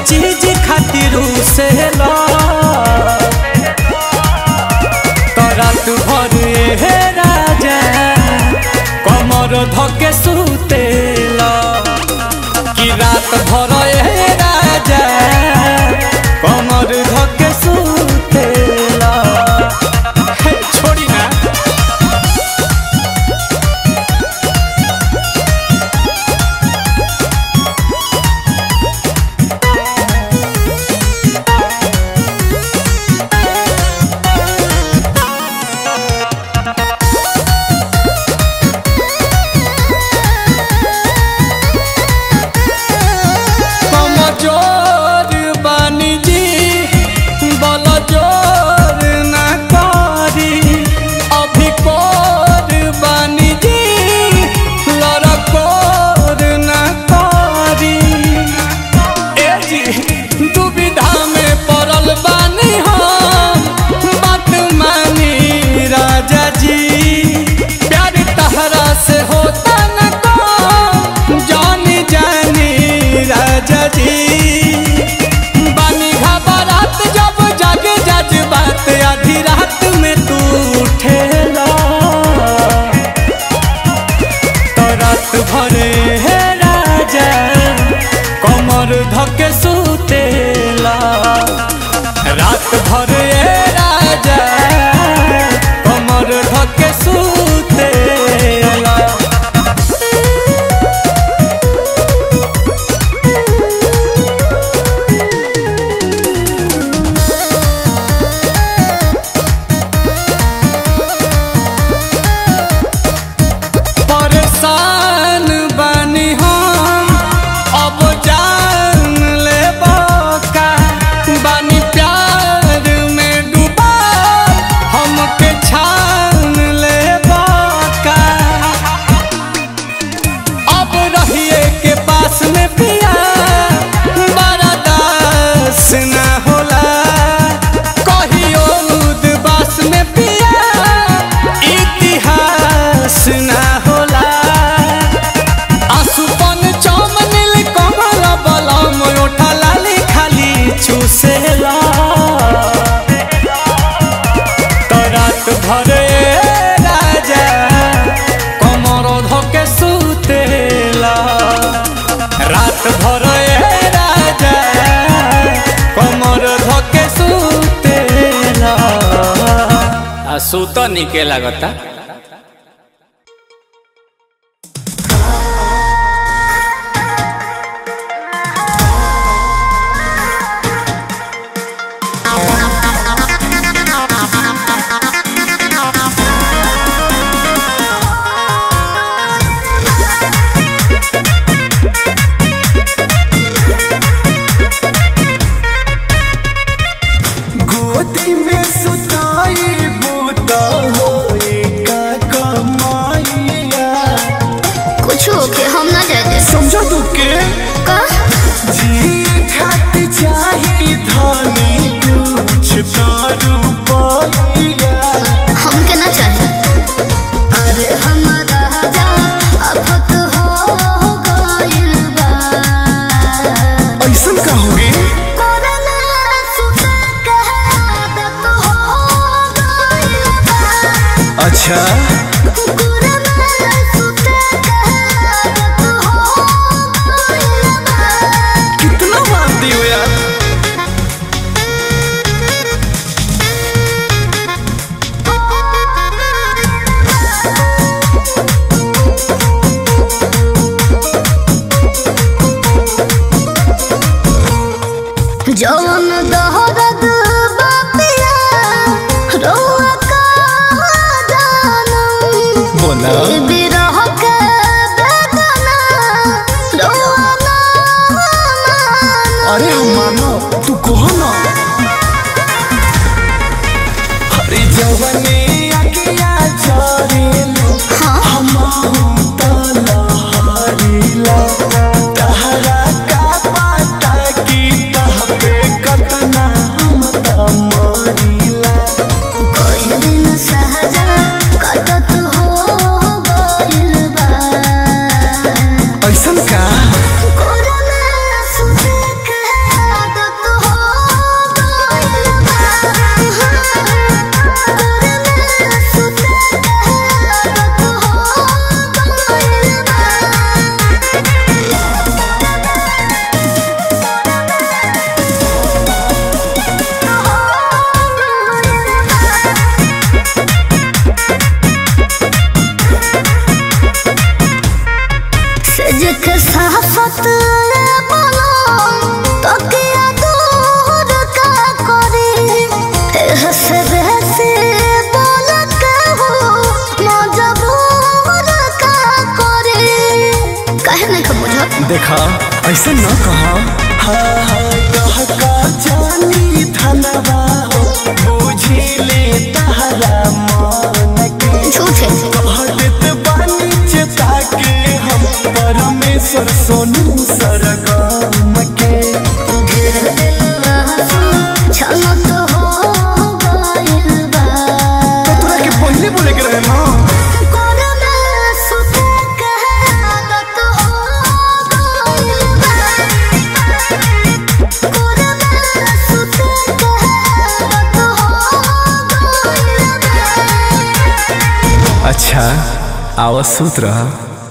चीज खातिर से ला रात भर हे राजा कमर धके सुतेला कि रात भर हे राजा कमर धके सुतेला हे छोड़ी ना कमजोर बानी जी बल जोर ना करी अभी कोर बानी जी लड़कोर ना करी ए जी दुविधा में पड़ल बानी हम बात मानी राजा जी प्यार तहरा से होता न को जानी जानी राजा जी बानी घबरात जब जागे जज बात आधी रात में तू उठेला तो रात भरे हे राजा कमर धके सुतेला रात भरे हे राजा कमर धके सुतेला परेशान बानी हम अब जान ले का बानी प्यार में डूबा हमके छान ले का अब रहिए के पास में पिया बड़ा दास ना होला कहियो उदबास में पिया इतिहास ना होला आसुपन चमनिल कमल बलम ओठा लाली खाली चूसेला तो रात भरे राजा कमर धके सुतेला रात भरे राजा कमर धके सुतेला आ सुत निके लागता गोदी में सुताई बूता होए का कमाइया कुछ होके हम ना जाते समझा तू के का जी घाट चाही धानी कुछ दारू पाइया हमके ना चाहे अरे हमारा जा अब तो हो गइल बा ऐसन का होगी कोरोना सुता के आदत हो गइल बा अच्छा कोरोना सुता के आदत हो गइल बा कितना मानती हो यार जौन दहरद बापिया रोआ का जानम बोला बिरह के बेदना रोआ ना मानम अरे हम मानो तू कहो ना अरे जवने अकिया चरेलो हम तलहरीला तहरा का पता की तह पे कतना हम तमरीला कोई दिन सहजा कटत हो गइल बा ऐसन का कोरोना सुते के देखा ऐसे न कहा हाँ हाँ कहका जानी धनवा हो बुझिले तहरा मन के झूठ है कहत बानी चेता के हम परमेश्वर सोनू सरगम के घेर दिल आंसू छलो तो हो गइल बा तोरा के पहले बोले के रहे ना कोरोना सुते के आदत हो गइल बा कोरोना सुते के आदत हो गइल बा अच्छा आवाज सूत रहा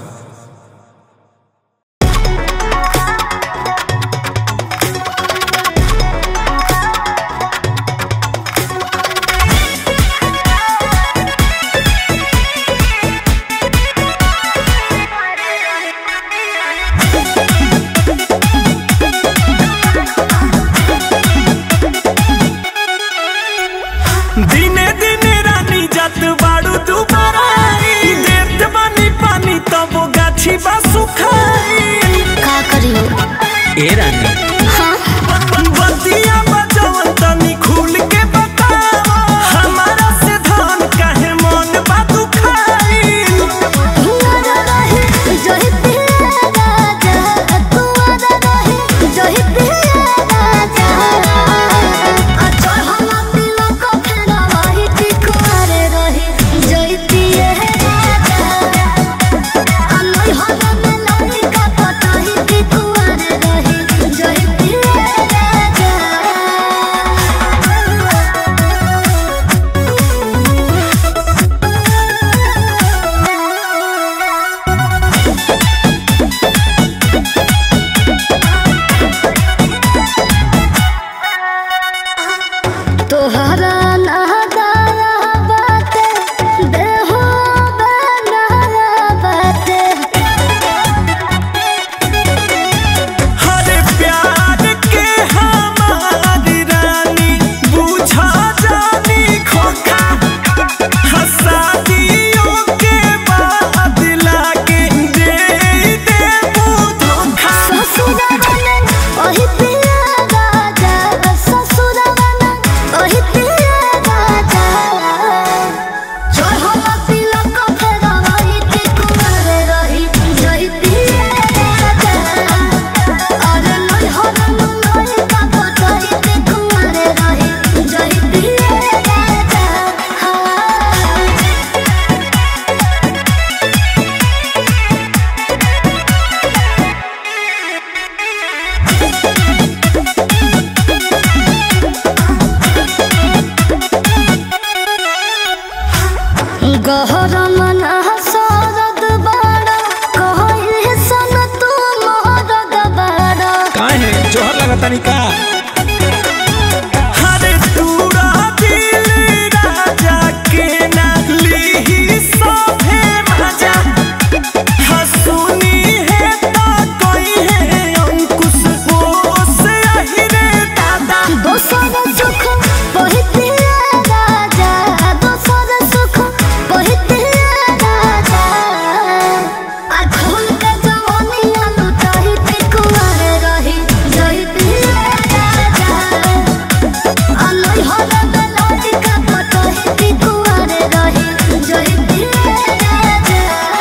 दिने दिने रानी जात बाड़ू दुबारा आई देत बानी पानी तब गाछी बा सुखाई का करियो ए रानी हाँ बतिया बजवन तनी खुल के बतावा हमारा से धान काहे मन बा दुखाई कुंवारा रहे जही पिया राजा कुंवारा रहे जही पिया राजा अच्छा हम तिलक फेरा वही की कुंवारे रहे जही पिया राजा अनोई हवा में लाई का पटाही की कुंवारे रहे जही पिया राजा तोहरा नहदाया बाटे देहो बनाया बाटे हरे प्यार के हमारी रानी बुझा जानी खोखा हसादियों के बाद लागे दे दे धोखा ससुरवने ओही पिया राजा ससुरवने ओही पिया राजा चढ़ल तिलक फेरा वही के कुमारे रही जही पिया राजा अरे नई हरन नई का पतई के कुमारे रही जही पिया राजा हाँ गहर मन सरद बाड़ा कहई सन तू मोहरद बाड़ा काहे जोहर लगता नहीं का हरे तूरा दिल राजा के ना लीही सभे मजा हसुनी है ता कोई है अंकुश बोस अहिरे दादा दोसर सुख पहितिया राजा दोसर सुख पहितिया राजा आ खोल के जवानिया लुटाही ते कुंवारे रही जही पिया राजा आ नई हरा बेलाई का पतही ते कुंवारे रही जही पिया राजा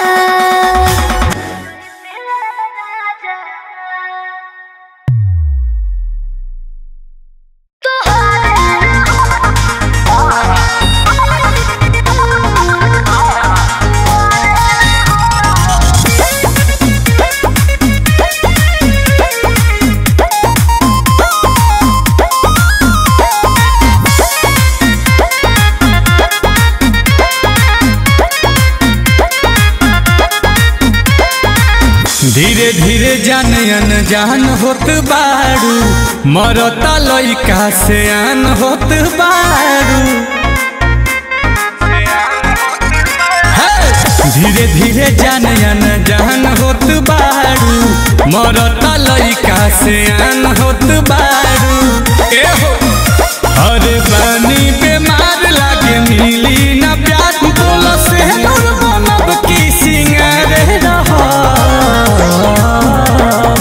धीरे धीरे जान अनजान होत बारू मरता लइका से आन होत बारू हे! धीरे धीरे जान अनजान होत बारू मरता लइका से आन होत बारू ए हो अरे बानी बीमार लागे मिली ना प्यार बोलो से दूर बनब की सिंगार रहा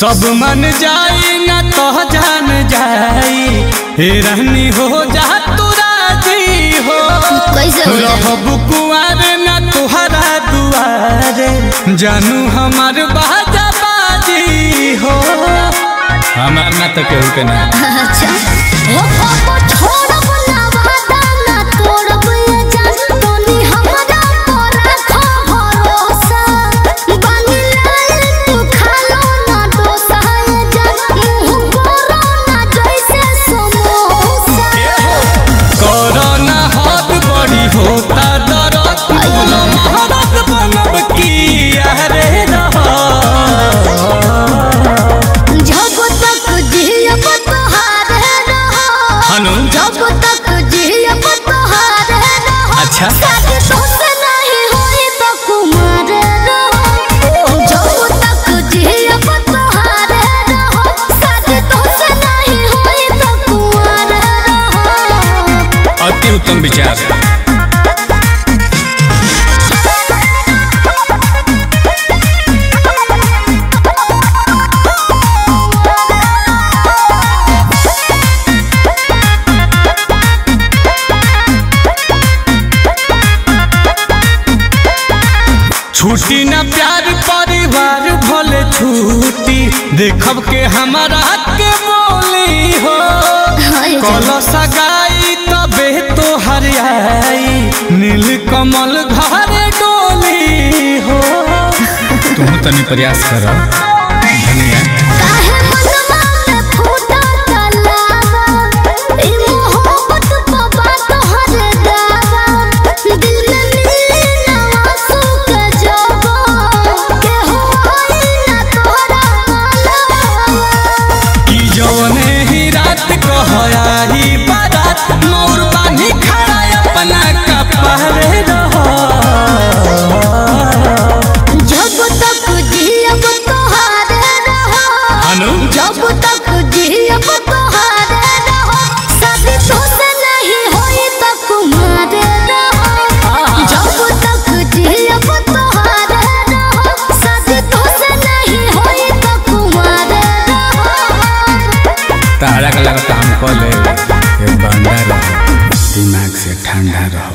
सब मन जाई ना तो जान जाई हे रहनी हो जा तू राजी हो कैसे हो जाए? रहब कुआर ना तुहरा दुआरे जानू हमार बाजा बाजी हो हमार ना तो केहू के ना अच्छा हो पापा छोड़ब ना वादा ना तोड़ब ये जान तोनी हमरा पर रखो भरोसा बानी लाल तू खालो ना डोसा ये जान मुंह करो ना जैसे समोसा कोरोना हाथ बड़ी होता दरद बोलो महारत बनब की अरे रहा जब तक जियब तोहारे रहो हनु जब तक जियब तोहारे रहो अच्छा शादी तोसे नहीं होई तो कुमार रहो जब तक जियब तोहारे रहो शादी तोसे नहीं होई तो कुमार रहो अति उत्तम विचार छुट्टी ना प्यार परिवार भले छुट्टी देखब के हमारा के बोली हो हाय कल सगाई तबे तो हरियाई नील कमल घरे डोली हो तुम तनी प्रयास कर धनिया काहे मनवा में फूटा तलावा ई मोहब्बत बाबा तोहर दावा दिल में मिली ना आंसू के जवा के होई ना तोरा मालवा कि जौने ही रात कहयाही बारात मोर बानी खड़ा अपना कपड़े रहो जब तक जियब तोहारे रहो अनु जब तक जियब तोहारे रहो शादी तोसे नहीं होई तो कुमारे रहो जब तक जियब तोहारे रहो शादी तोसे नहीं होई तो कुमारे रहो तारा का लगा काम कर ले ये बंदा रहो दिमाग से ठंडा रहो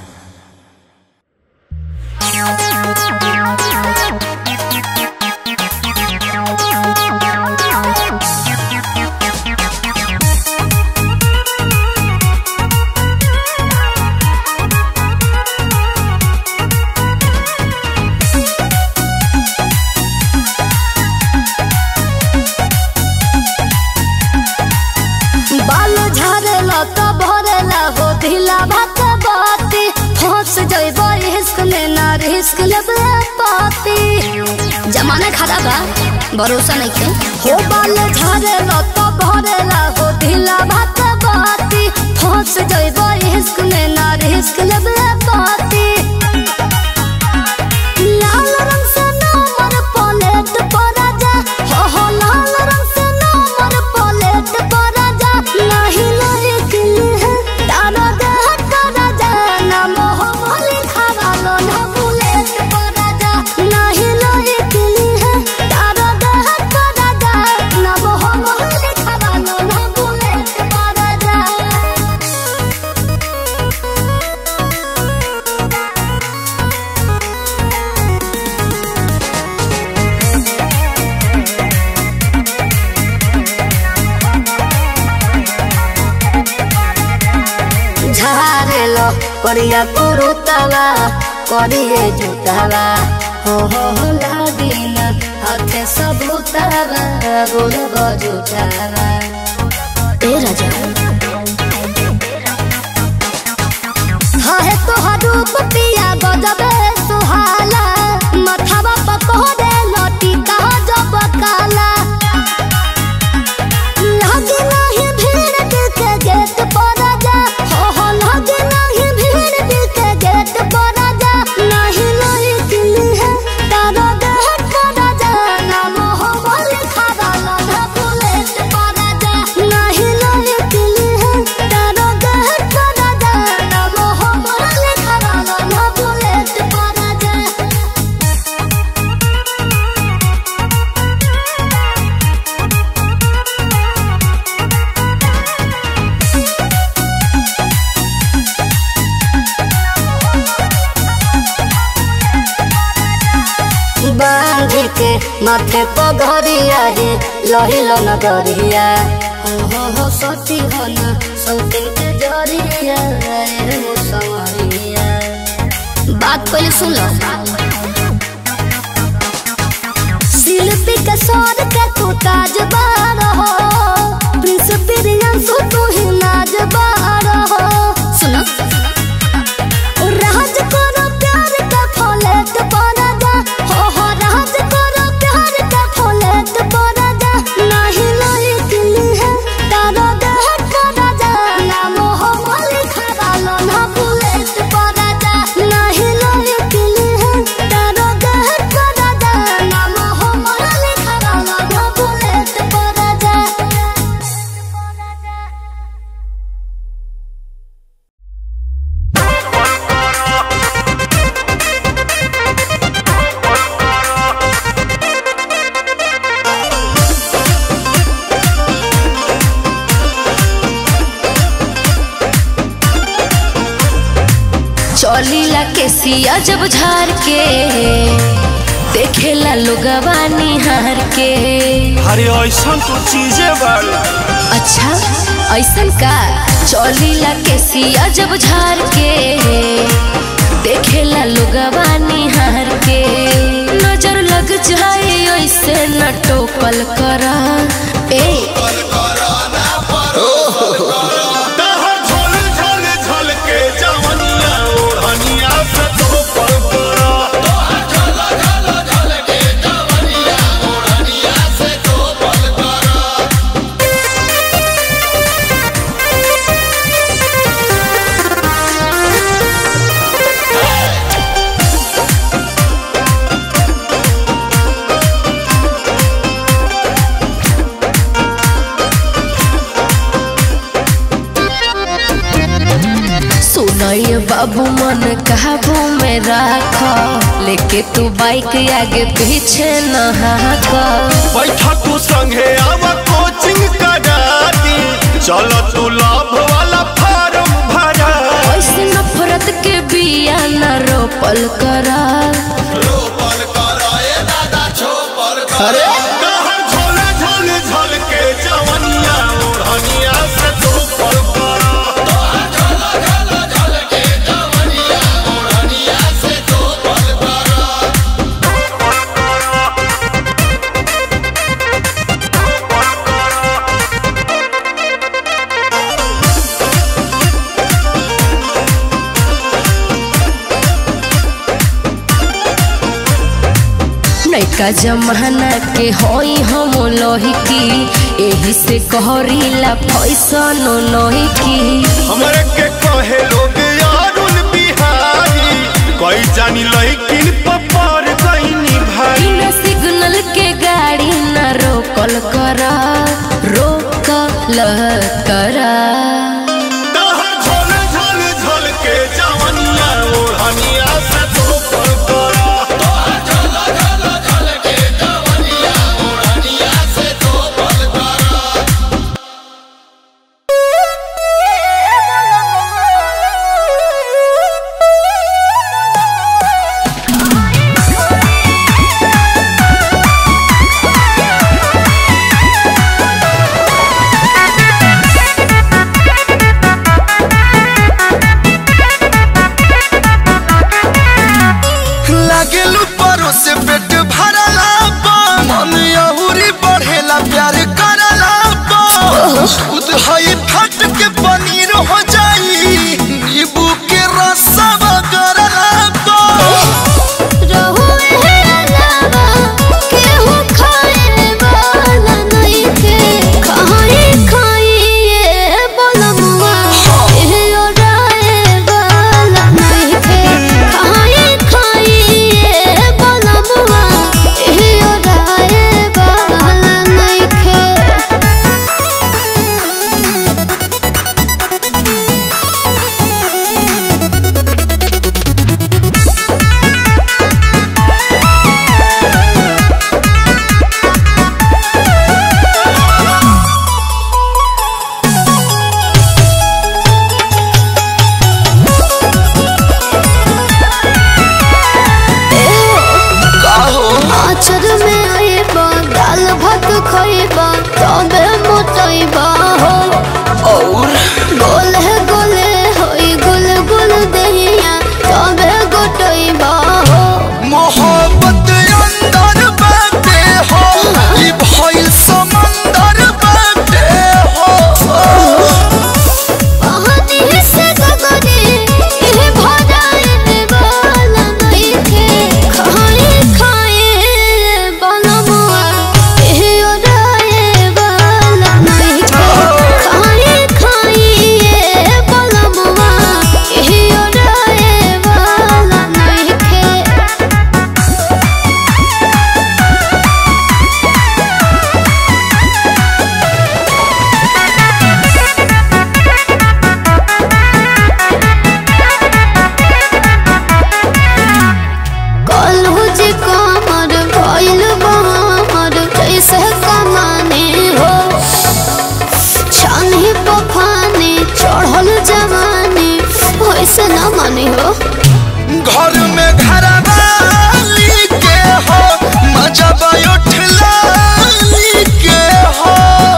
बाल झरेला तो भरेला हो ढीला भात बाती फंस जइब रिस्क में ना रिस्क लेबे पाती जमाना खराब बा भरोसा नहीं के हो बाल झरेला तो भरेला हो ढीला भात बाती फंस जइब रिस्क में ना रिस्क लेबे पाती लाल रंग से नंबर प्लेट पर राजा हो हो लाल रंग से नंबर प्लेट पर राजा नहीं नहीं किली है तारा देह का राजा नाम हो बोली खावालो ना बुलेट पर राजा नहीं नहीं किली है तारा देह का राजा नाम हो बोली खावालो ना बुलेट पर राजा झारेलो करिया कुरुतवा करिए जुतवा हो हो हो लागिन हाथे सबूतवा गोल बजुतवा ए राजा हाँ है तोहर रूप पिया गजबे सुहाला मथवा पकोड़े लटी का जब काला लगे नहीं भीड़ दिल के गेट पर जा हो हो लगे नहीं भीड़ दिल के गेट पर जा नहीं नहीं किली है तारो देह पर जा नाम हो बोले खादा लधा बुलेट पर जा नहीं नहीं किली है तारो देह पर जा नाम हो बोले खादा लधा माथे पगरिया हे लहिल नगरिया हो हो हो सती हो न सौतिन के जरिया ए मुसवरिया बात पहले सुन लो शिल्पी के सौर के तू ताजबार हो प्रिंस प्रियंसु तू ही नाजबार हो सुनो राज करो प्यार का फलेट पड़ा जा हो हो राज करो प्यार का फलेट पड़ा जा नहीं नहीं दिली है तारो देह पड़ा जा नाम हो मालिक वालो ना बुलेट पड़ा जा नहीं नहीं दिली है तारो देह पड़ा जा नाम हो मालिक वालो ना बुलेट पड़ा जा चौलीला के सिया जब झार के देखेला लोगवा निहार के अरे ऐसा तो चीजें बाड़ी अच्छा ऐसन का चौलीला के सिया जब झार के देखेला लोगवा निहार के नजर लग जाए ऐसे न टोकल करा ए तहर झोल झोल झोल के जवनिया ओढ़निया से तो पर पड़ा सुनय बाबू मन काबू में राख लेके तू बाइक आगे पीछे न हाक बैठा तू संगे आवा कोचिंग कराती चलो तू लाभ वाला फार्म भरा ऐसे नफरत के बिया न रोपल करा तहर झोल झोल झोल के जवनिया ओढ़निया से तो पर पड़ा नैका जमाना के होई हम लोहिकी एही से कहरीला फैसन नहिकी हमरे के कहे लोग यारुल बिहारी कोई जानी लइकिन पपार गईनी भाई बिना सिग्नल के गाड़ी न रोकल करा रोकल करा तहर झोल झोल झोल के जवनिया ओढ़निया से तो पर पड़ा दहिया तबे गोटइबा हो मोहब्बत अंदर बाटे हो ई भइल समंदर बाटे हो पानी से गगने एह भराए वाला नइखे खाए खाए बनमुआ एह ओराए वाला नइखे खाए खाए बनमुआ एह ओराए वाला नइखे कलहु जे कमर भइल बमर कैसे कमाने हो छानी पफाने चढ़ल जवानी वैसे न माने हो घर में घरवाली के हो मजा उठलाली के हो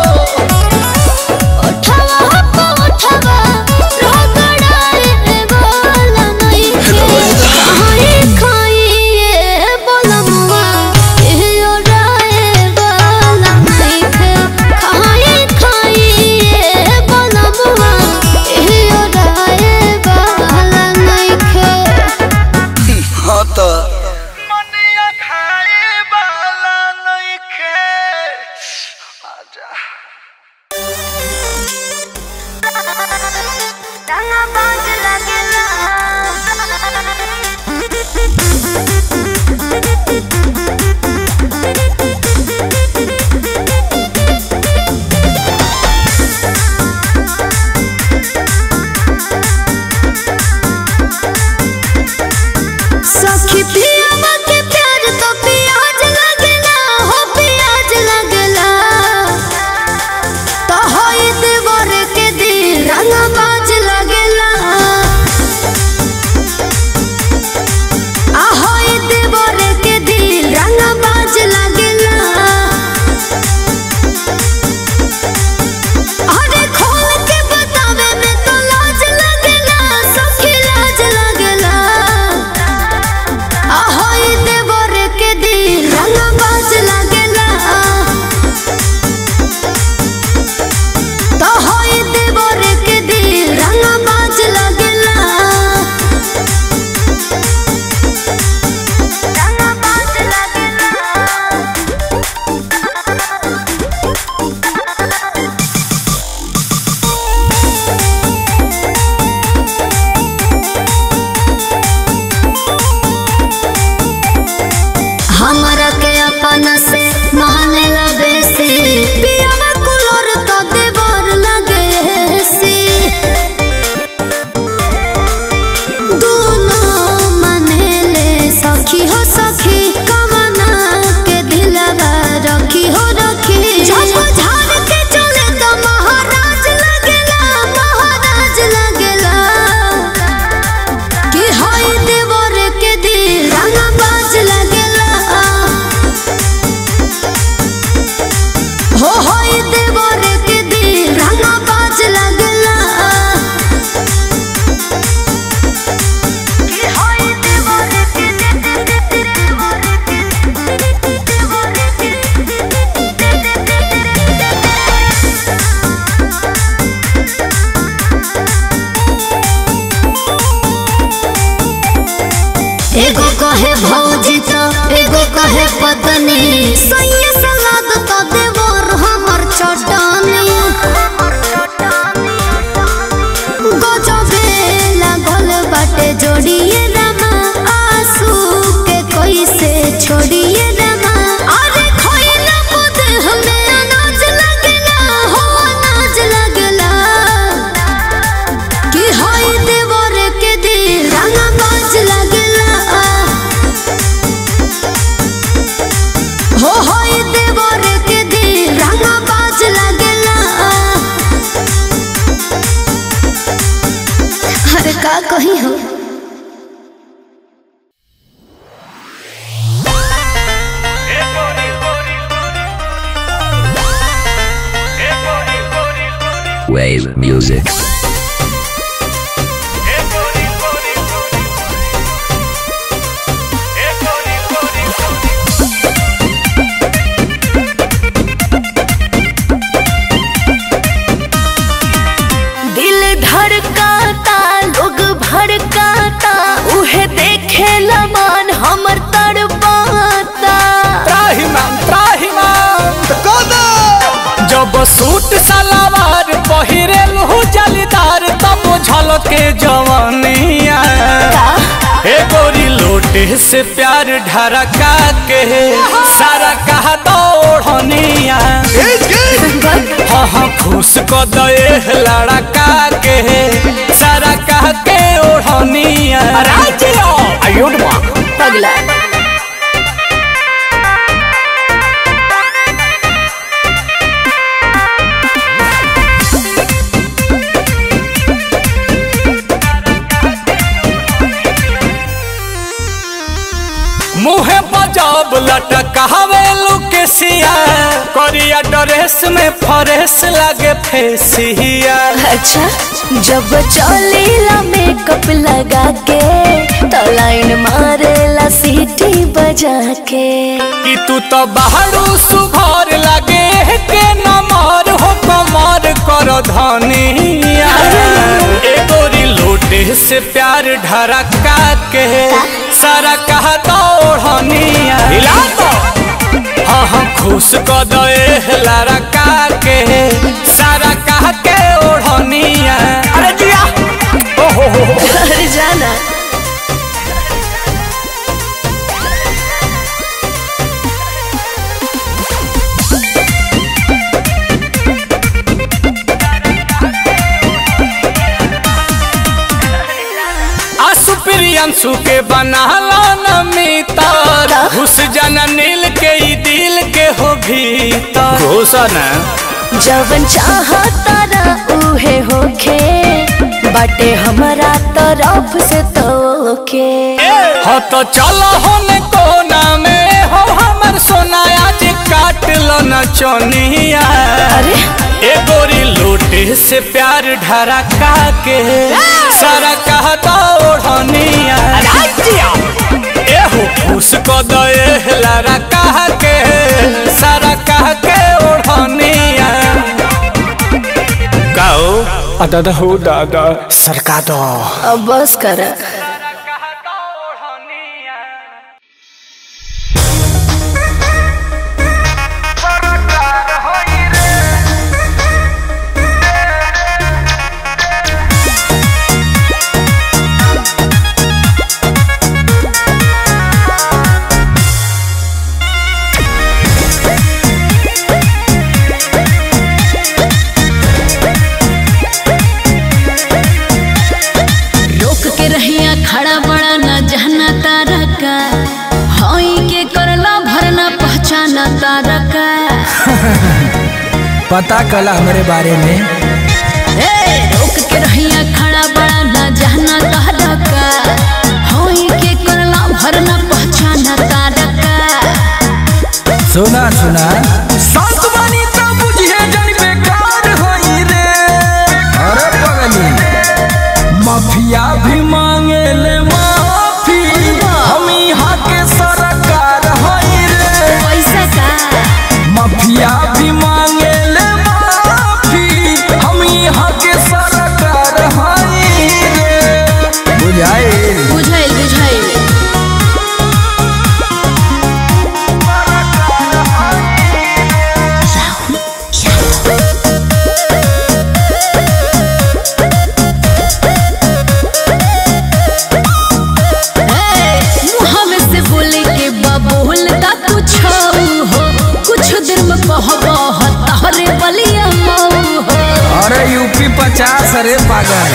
उठवा पो उठवा रगड़ाए वाला नइखे खाए खाए बोलमुआ एह ओराए वाला नइखे खाए खाए बोलमुआ एह ओराए वाला नइखे हाँ तो मनिया खाए वाला नइखे आजा रंगा बाज लगेला सखी पियावा के प्यार तो प्याज लगेला हो प्याज लगेला तो होई देवर के दिल रंगा बाज लगेला आ होई देवर के दिल रंगा बाज लगेला अरे खोल के बतावे में तो लाज लगेला सखी लाज लगेला ahoy देवर के दिल रंग बाज लगेला तो होय देवर के दिल रंग बाज लगेला रंग बाज लगेला हमरा के अपना से माने लगे से पियावा कुलोर तो देवर लगे से दोनों मने ले सखी हो सखी कमना के दिलवा रखी हो रखी जब झाड़ के चले तो महाराज लगेला महाराज लगेला कि होय देवर के दिल रंग बाज लगेला हो होय देवर के दिल रंग बाज लगेला कि होय देवर के एगो कहे भौजी तो एगो कहे पत्नी सैया सलाद तो देवर हमर चटनी गजबे लागल बाटे जोड़िए रामा आंसू के कैसे छोड़िए रामा अरे खोइला मुद हमें अनाज लगेला हो अनाज लगेला कि होय देवर के दिल रंग बाज लगेला हो होय देवर के दिल रंग बाज लगेला अरे का कही हो Wave music. जब सूट सलवार पहिरेल हो जलीदार तब झलके जवानिया ए गोरी लोटे से प्यार ढरका के सारा कहा दौड़निया हाँ हाँ खुश क दे लड़का के सारा कह के ओढ़निया आयुड पगला मुहे बजाब लटकावे लुकेसिया करिया ड्रेस में फरेस लागे फेसिया अच्छा जब चलेला मेकअप लगा के तो लाइन मारेला सीटी बजा के कि तू तो बाहरू सुघर लागे के नमर हो कमर कर धनिया ए गोरी लोटे से प्यार ढरका के सारा कहा दौड़निया हिला तो हाँ हाँ खुश क दे लड़का के सारा कह के ओढ़निया अरे जिया ओ हो हो हो अरे जाना आसु प्रियंसु के बनाला नमितर घुस जाना नील के ई दिल के हो भीतर घोषणा जवन चाहता ना उहे होखे बाटे हमारा तरफ से तोके हो तो चलो हम कोना में हो हमर सोना आज काट लो न चोनिया अरे ए गोरी लोटे से प्यार ढरका के सारा कहता ओढ़निया ए हो खुश को दे लारा कह के सारा कह के ओढ़निया गाओ दादा हो दादा सरका दो अब बस कर रोक के रहिया खड़ा बड़ा न जहना तारा का हई के करला भरना पहचाना तारा का पता कला हमारे बारे में ए रोक के रहिया खड़ा बड़ा न जहना तारा का हई के करला भरना पहचाना तारा का सुना सुना संत बनी तो बुझे जन बेकार होई रे अरे पगली माफिया भी मांगे ले माफी हम यहाँ के सरकार होई रे पैसा का माफिया भी मांगे ले माफी हम यहाँ के सरकार होई रे बुझाए बुझाइल बुझाइल मुँह में से बोले के बबूल का कुछ हो कुछ देर में कहबो तहरे बलिया मऊ हो अरे यूपी पचास अरे पागल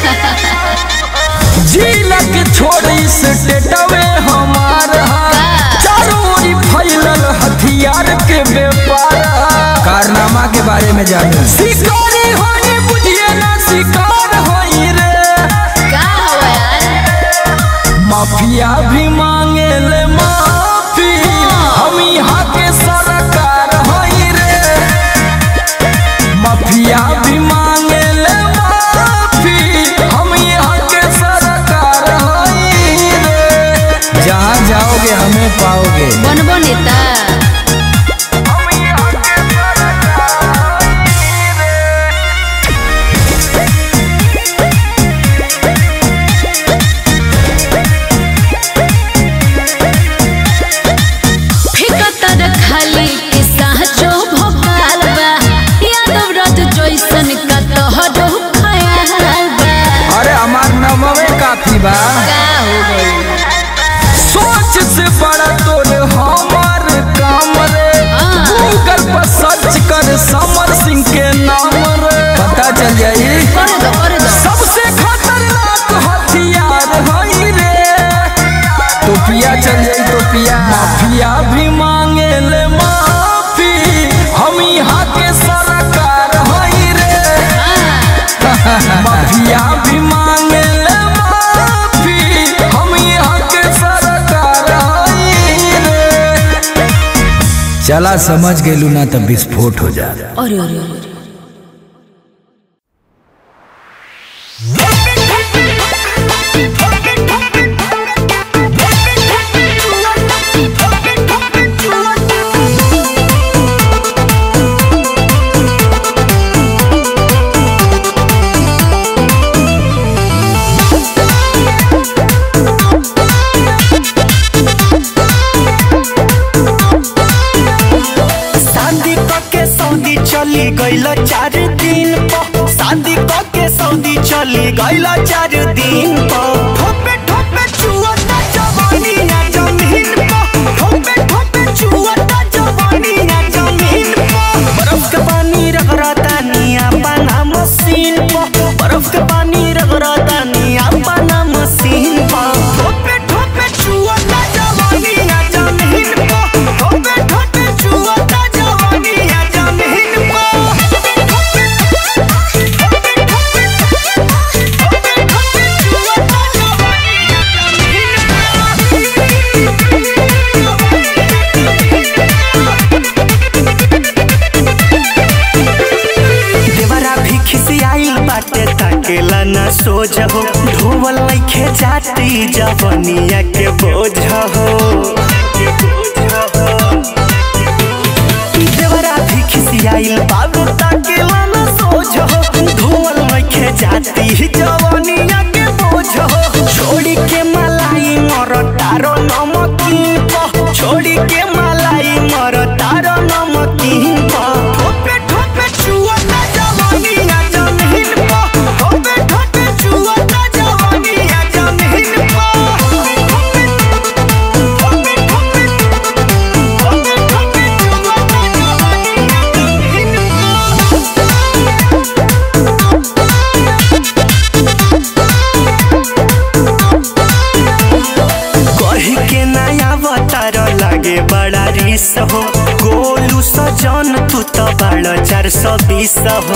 जिला के छोड़ी से टेटवे हमार हा। चारों ओरी फैलल हथियार के व्यापार हा। कारनामा के बारे में जानू शिकारी होई बुझिए ना शिकार होई रे का हवा यार माफिया भी मांगे ले माफी हम यहाँ के सरकार होई रे माफिया भी मांगे ले माफी हम यहाँ के सरकार होई रे जहाँ जाओगे हमें पाओगे बनबो नेता हम यहाँ के सरकार होई रे फिकतर खाली के साचो भोकाल बा सर्च कर समर सिंह के नाम रे पता चल जाई करे दो करे दो सबसे खतरनाक हथियार हई रे टोपिया चल जाई टोपिया माफिया भी मांगे ले माफी हम यहाँ के सरकार हई रे माफिया भी मांगे ले माफी हम यहाँ के सरकार हई रे चला समझ गेलू ना तब विस्फोट हो जा अरे अरे अरे शादी के सऊदी चली गईल चार दिन पर शादी के सऊदी चली गईल चार दिन पर ठोपे ठोपे चुअता जवानी ना जमीन पर ठोपे ठोपे चुअता जवानी ना जमीन पर बर्फ के पानी रगड़ता निया पाना मशीन पर बर्फ के पानी रगड़ता निया पाना मशीन पर ठोपे ठोपे चुअता जवानी ना जमीन पर ठोपे ठोपे चुअता जवानी ना जमीन देवरा भी खिसियाइल बाटे ताकेला ना सोझ हो ढोवल लइखे जाती जवनिया के बोझ हो देवरा भी खिसियाइल बाबू ताकेला ना सोझ हो ढोवल लइखे जाती जवनिया के बोझ हो छोड़ी के मलाई मर तारो नमकीन प छोड़ी के मलाई मर तारो नमकीन प ठोपे ठोपे चुअता जवानी ना जमीन प ठोपे ठोपे चुअता जवानी ना जमीन प ठोपे ठोपे ठोपे ठोपे ठोपे चुअता जवानी ना जमीन कही के नया अवतार लागे बड़ा रिस हो गोलू सजन तू तो बड़ा चार सौ बीस हो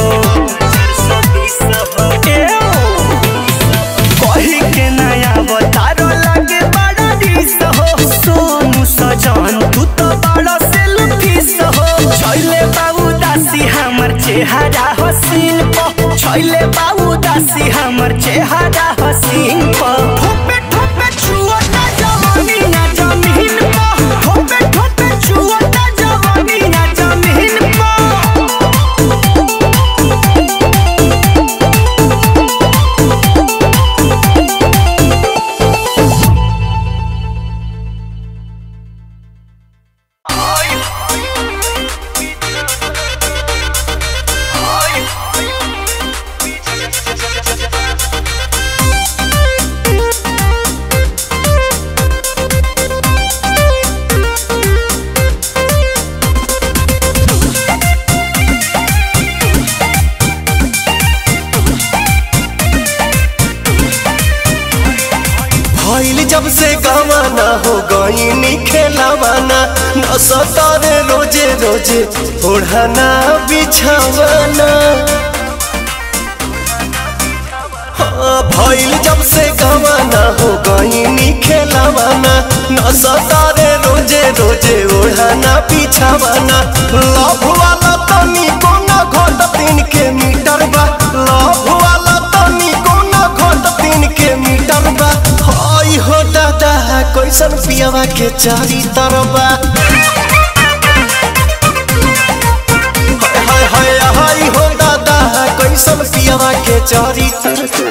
ए ओ। कही के नया अवतार लागे बड़ा रिस हो सोनू सजन तू तो बड़ा सेल्फिस हो छैले बाबू दासी हमर चेहरा हसीन प छैले बाबू दासी हमर चेहरा हसीन प ठोपे ठोपे छुअता जवानी ना जमीन प ठोपे ठोपे छुअता जवानी ना जमीन प भइल जब से गवाना हो गईनी खेलावाना न सतारे रोजे रोजे ओढ़ाना बिछावाना हाँ, भइल जब से गवाना हो गईनी खेलावाना न सतारे रोजे रोजे ओढ़ाना बिछावाना लव वाला तनी कोना घोट तीन के मीटर बा लव वाला तनी कोना घोट तीन के मीटर बा हई हो दादा कैसन पियावा के चारी तरबा हाय हाय हाय हाय हो दादा कैसन पियावा के चारी तरबा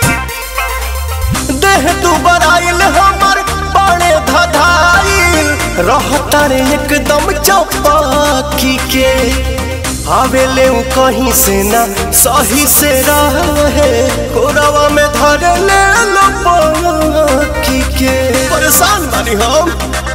देह तू बराइल हमर बड़े धधाइल रहता रे एकदम चौपाकी के आवेले उ कहीं से ना सही से रहे कोरवा में धर ले लो पाकी के परेशान बानी हम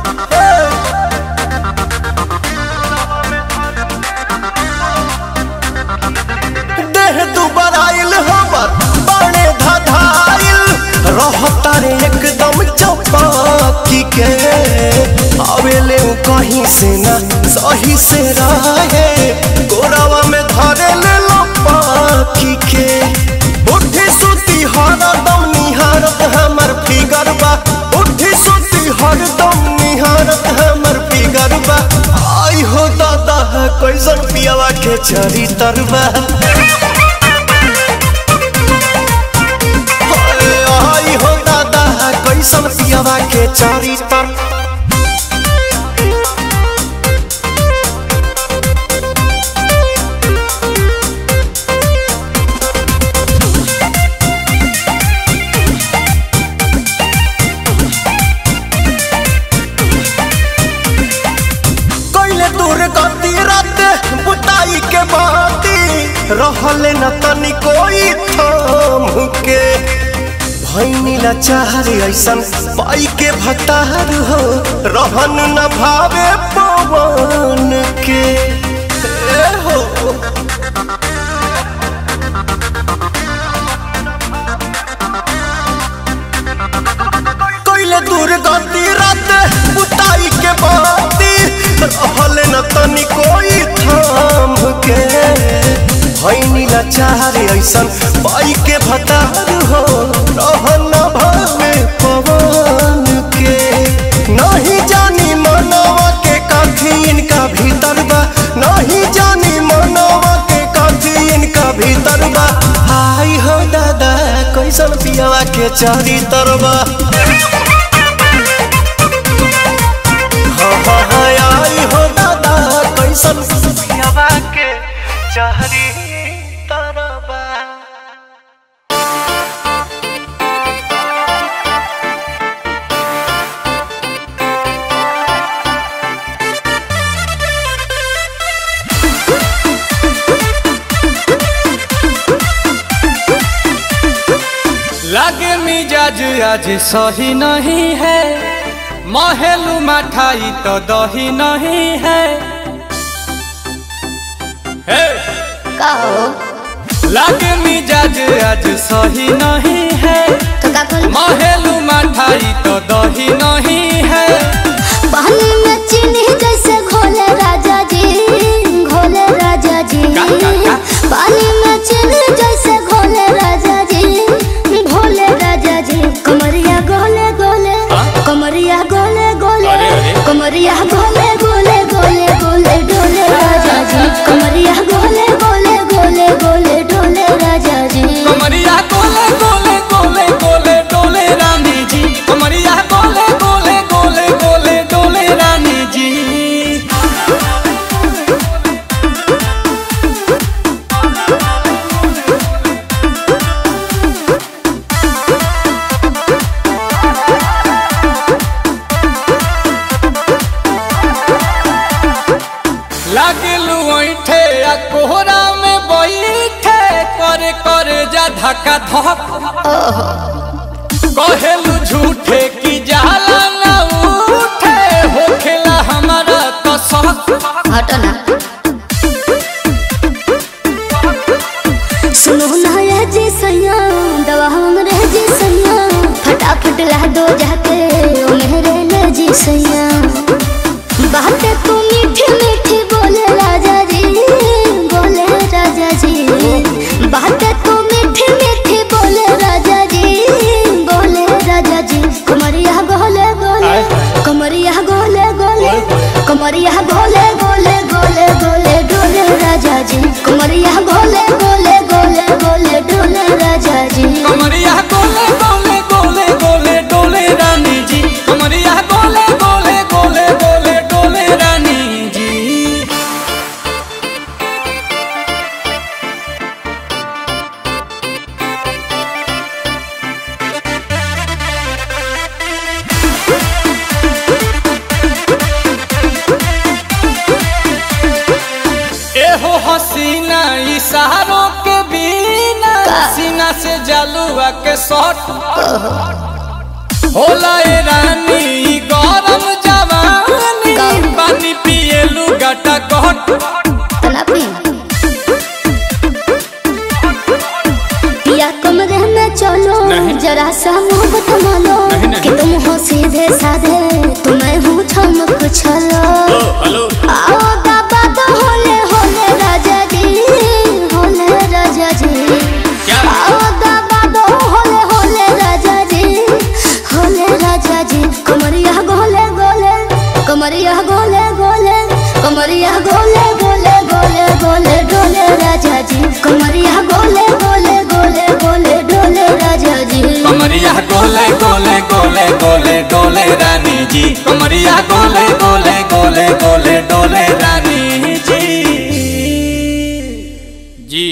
देह दुबर आइल हमर बड़े धधाइल रहता रे एकदम चौपाकी के आवेले उ कहीं से ना सही से रहे गोरावा में धरे ले लो पाखी के बुद्धि सुती हरदम निहारत हमर फिगर बा बुद्धि सुती हरदम निहारत हमर फिगर बा आई हो दादा कैसन पियावा के चरी तरबा आई हो दादा कैसन पियावा के चारी तर कैले दूर गति रात बुताई के बाती रहले न तनी कोई थाम के भैनी लाचार ऐसन पाई के भतार हो रहन न भावे पवन के ए हो कैले दूर गति रात बुताई के बाती रहले न तनी कोई थाम के भैनी लाचार ऐसन पाई के भतार हो रहन न भावे पवन के नहीं जानी मनवा के काठी इनका भीतर बा नहीं जानी मनवा के काठी इनका भीतर बा आई हो दादा कैसन पियावा के चारी तरबा हाँ हाँ हाँ आई हो दादा कैसन पियावा के चारी तरबा लागे मिजाज आज सही नहीं है महलू मठाई तो दही नहीं है हे! कहो लागे मिजाज आज सही नहीं है तो का कल महलू मठाई तो दही नहीं है पानी में चीनी जैसे घोले राजा जी घोले राजा जी का, का, का? पानी में चीनी जैसे घोले राजा जी घोले राजा जी कमरिया गोले गोले हाँ? कमरिया गोले गोले अरे, अरे। कमरिया गोले गोले गोले गोले डोले राजा जी कमरिया गोले गोले गोले गोले डोले राजा जी कमरिया गोले गोले गोले गोले डोले रानी जी कमरिया गोले गोले गोले गोले डोले रानी जी लागलू ऐठे आ कोहरा में बैठे करे करे जा धक्का धक कहेलू झूठे की जाला ना उठे होखेला हमारा तो शक हटो ना सुनो ना ये जी सैया दवा हमरे जी सैया फटाफट ला दो जाके ओ मेरे ले जी सैया बातें तू मीठी मीठी बोले राजा जी बोले राजा जी बातें तू मीठी मीठी बोले राजा जी बोले राजा जी कमरिया गोले गोले कमरिया गोले गोले कमरिया गोले गोले गोले इशारों के बिना सीना से जलुआ के शॉट होला ए रानी ई गरम जवानी पानी पिए लुगाटा कट तना पी या कमरे में चलो जरा सा मोहब्बत मानो कि तुम हो सीधे साधे तुम्हें हूँ छमक छलो आओ बाबा तो होले होले राजा जी होले राजा जी आओ बाबा तो होले होले राजा जी होले राजा जी कमरिया गोले गोले कमरिया गोले गोले कमरिया गोले गोले गोले गोले डोले राजा जी कमरिया गोले गोले गोले गोले डोले राजा जी कमरिया गोले गोले गोले गोले डोले रानी जी कमरिया गोले गोले गोले गोले डोले रानी जी जी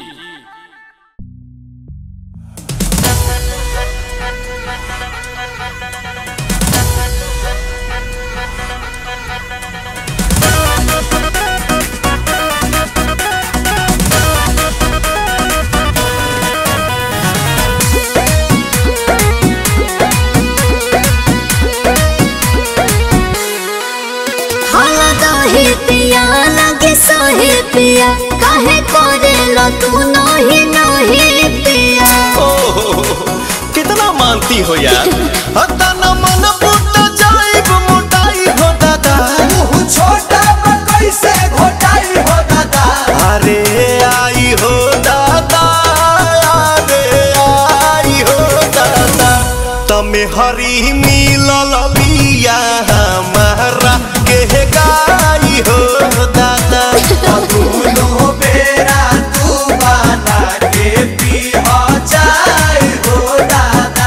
हाला दही पिया लगे सोहे पिया काहे करे लो तू नही नही पिया कितना मानती हो यार हतना मन पुट जाइब मोटाई हो दादा छोटा कैसे घोटाई हो दादा अरे आई हो दादा अरे आई हो दादा तमे हरी मिलल बिया हमारा के गाई हो दादा दोनों बेरा तू बना के पी जाए हो दादा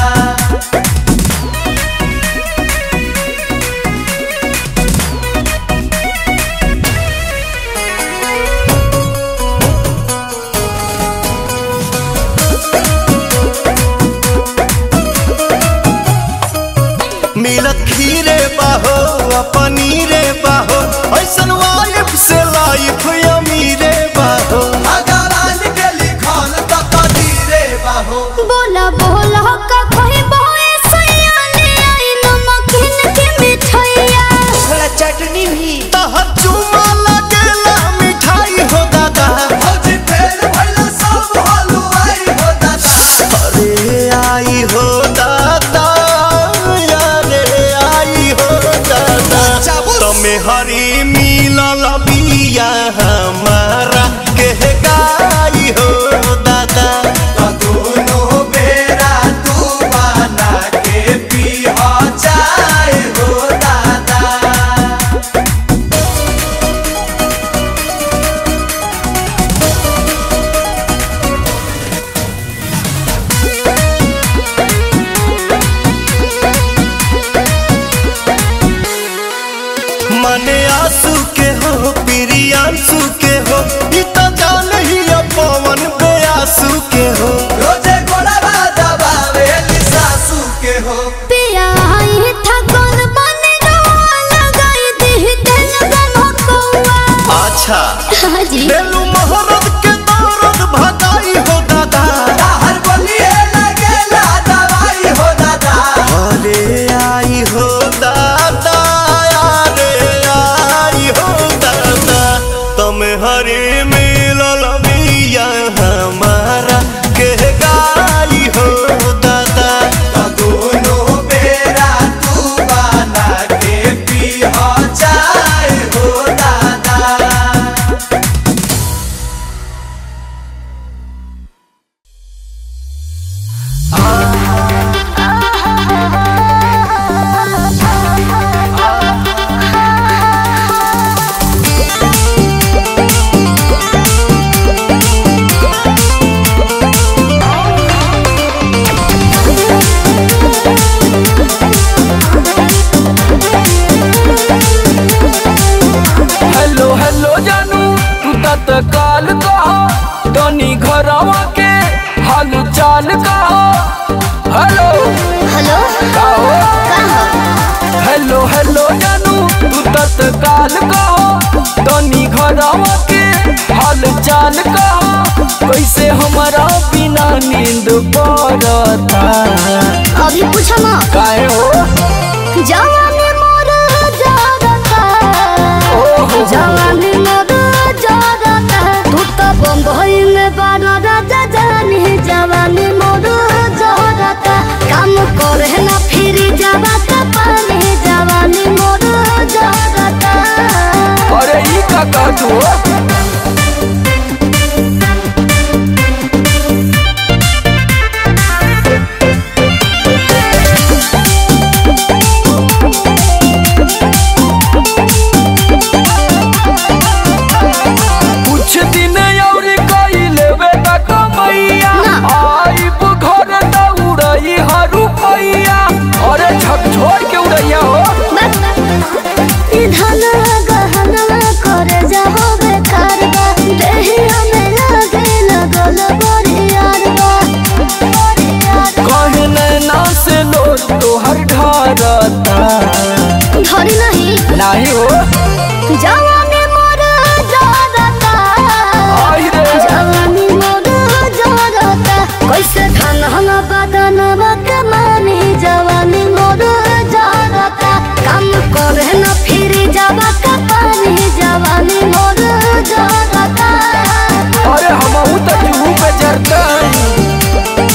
मिलत खीरे बाहो आ पनीरे बाहो ऐसन वाइफ से लाइफ अमीरे बाहो अगर के लिखल त कदीरे बाहो बोला बोला का कोई बोए सयाने आई नमकीन के मिठाइया चटनी भी तह चुमा लगेला मिठाई हो दादा भौजी फेर भइला सब हलवाई हो दादा अरे आई हो दादा अरे आई हो दादा तमे हरी मिलल बिया हमारा के गाई हो दादा दोनों बेरा तू बना के पी जाए हो दादा मने आंसू के हो प्रियांशु के हो ई त जान ही पवन बेआसू के हो रोजे गोड़वा दबावे सासू के हो पिया आई था कौन बने रोआ लगाई दी दिल गमकौआ अच्छा हाजी बेलू मोहरत के दौरत भगाई हो दादा हर बलिए लगेला दवाई हो दादा अरे आई हो दादा अरे आई हो दादा तुम हरे मिलल बिया हमारा के गाई हो दादा दोनों बेरा तू बना के पी जाए हो दादा हेलो हेलो जानू तू तत्काल कहा तनी घरवा के हाल चाल कहा हेलो हेलो कहो कहाँ हेलो हेलो जानू तू तत्काल कहो तनी घरवा के हाल जान कहा कैसे हमारा बिना नींद पड़ता अभी पूछो ना काहे हो जवानी मोर जागता ओहो। जवानी मोर जागता तू तो बम्बई में बाना राजा जानी जवानी मोर जागता काम करे ना फिर जागता पानी जवानी मोर जागता अरे ई का कहत हो कुछ दिन और कई लेवे त कमैया ना। आइब घर त उड़ई हरू पैया अरे झकझोर के उड़ैया हो धन गहना करे जाहो बेकार बा देहिया में लगे लगल बरियार बा बरियार कहे नैना से लोर तोहर ढरता धरी नहीं नाही हो जवानी मोर जागता आई रे जवानी मोर जागता कैसे धन हम बदन कमानी जवानी मोर जागता काम करे न फिर जाबा का पानी जवानी मोर जागता अरे हमहू त जुहू पे जरता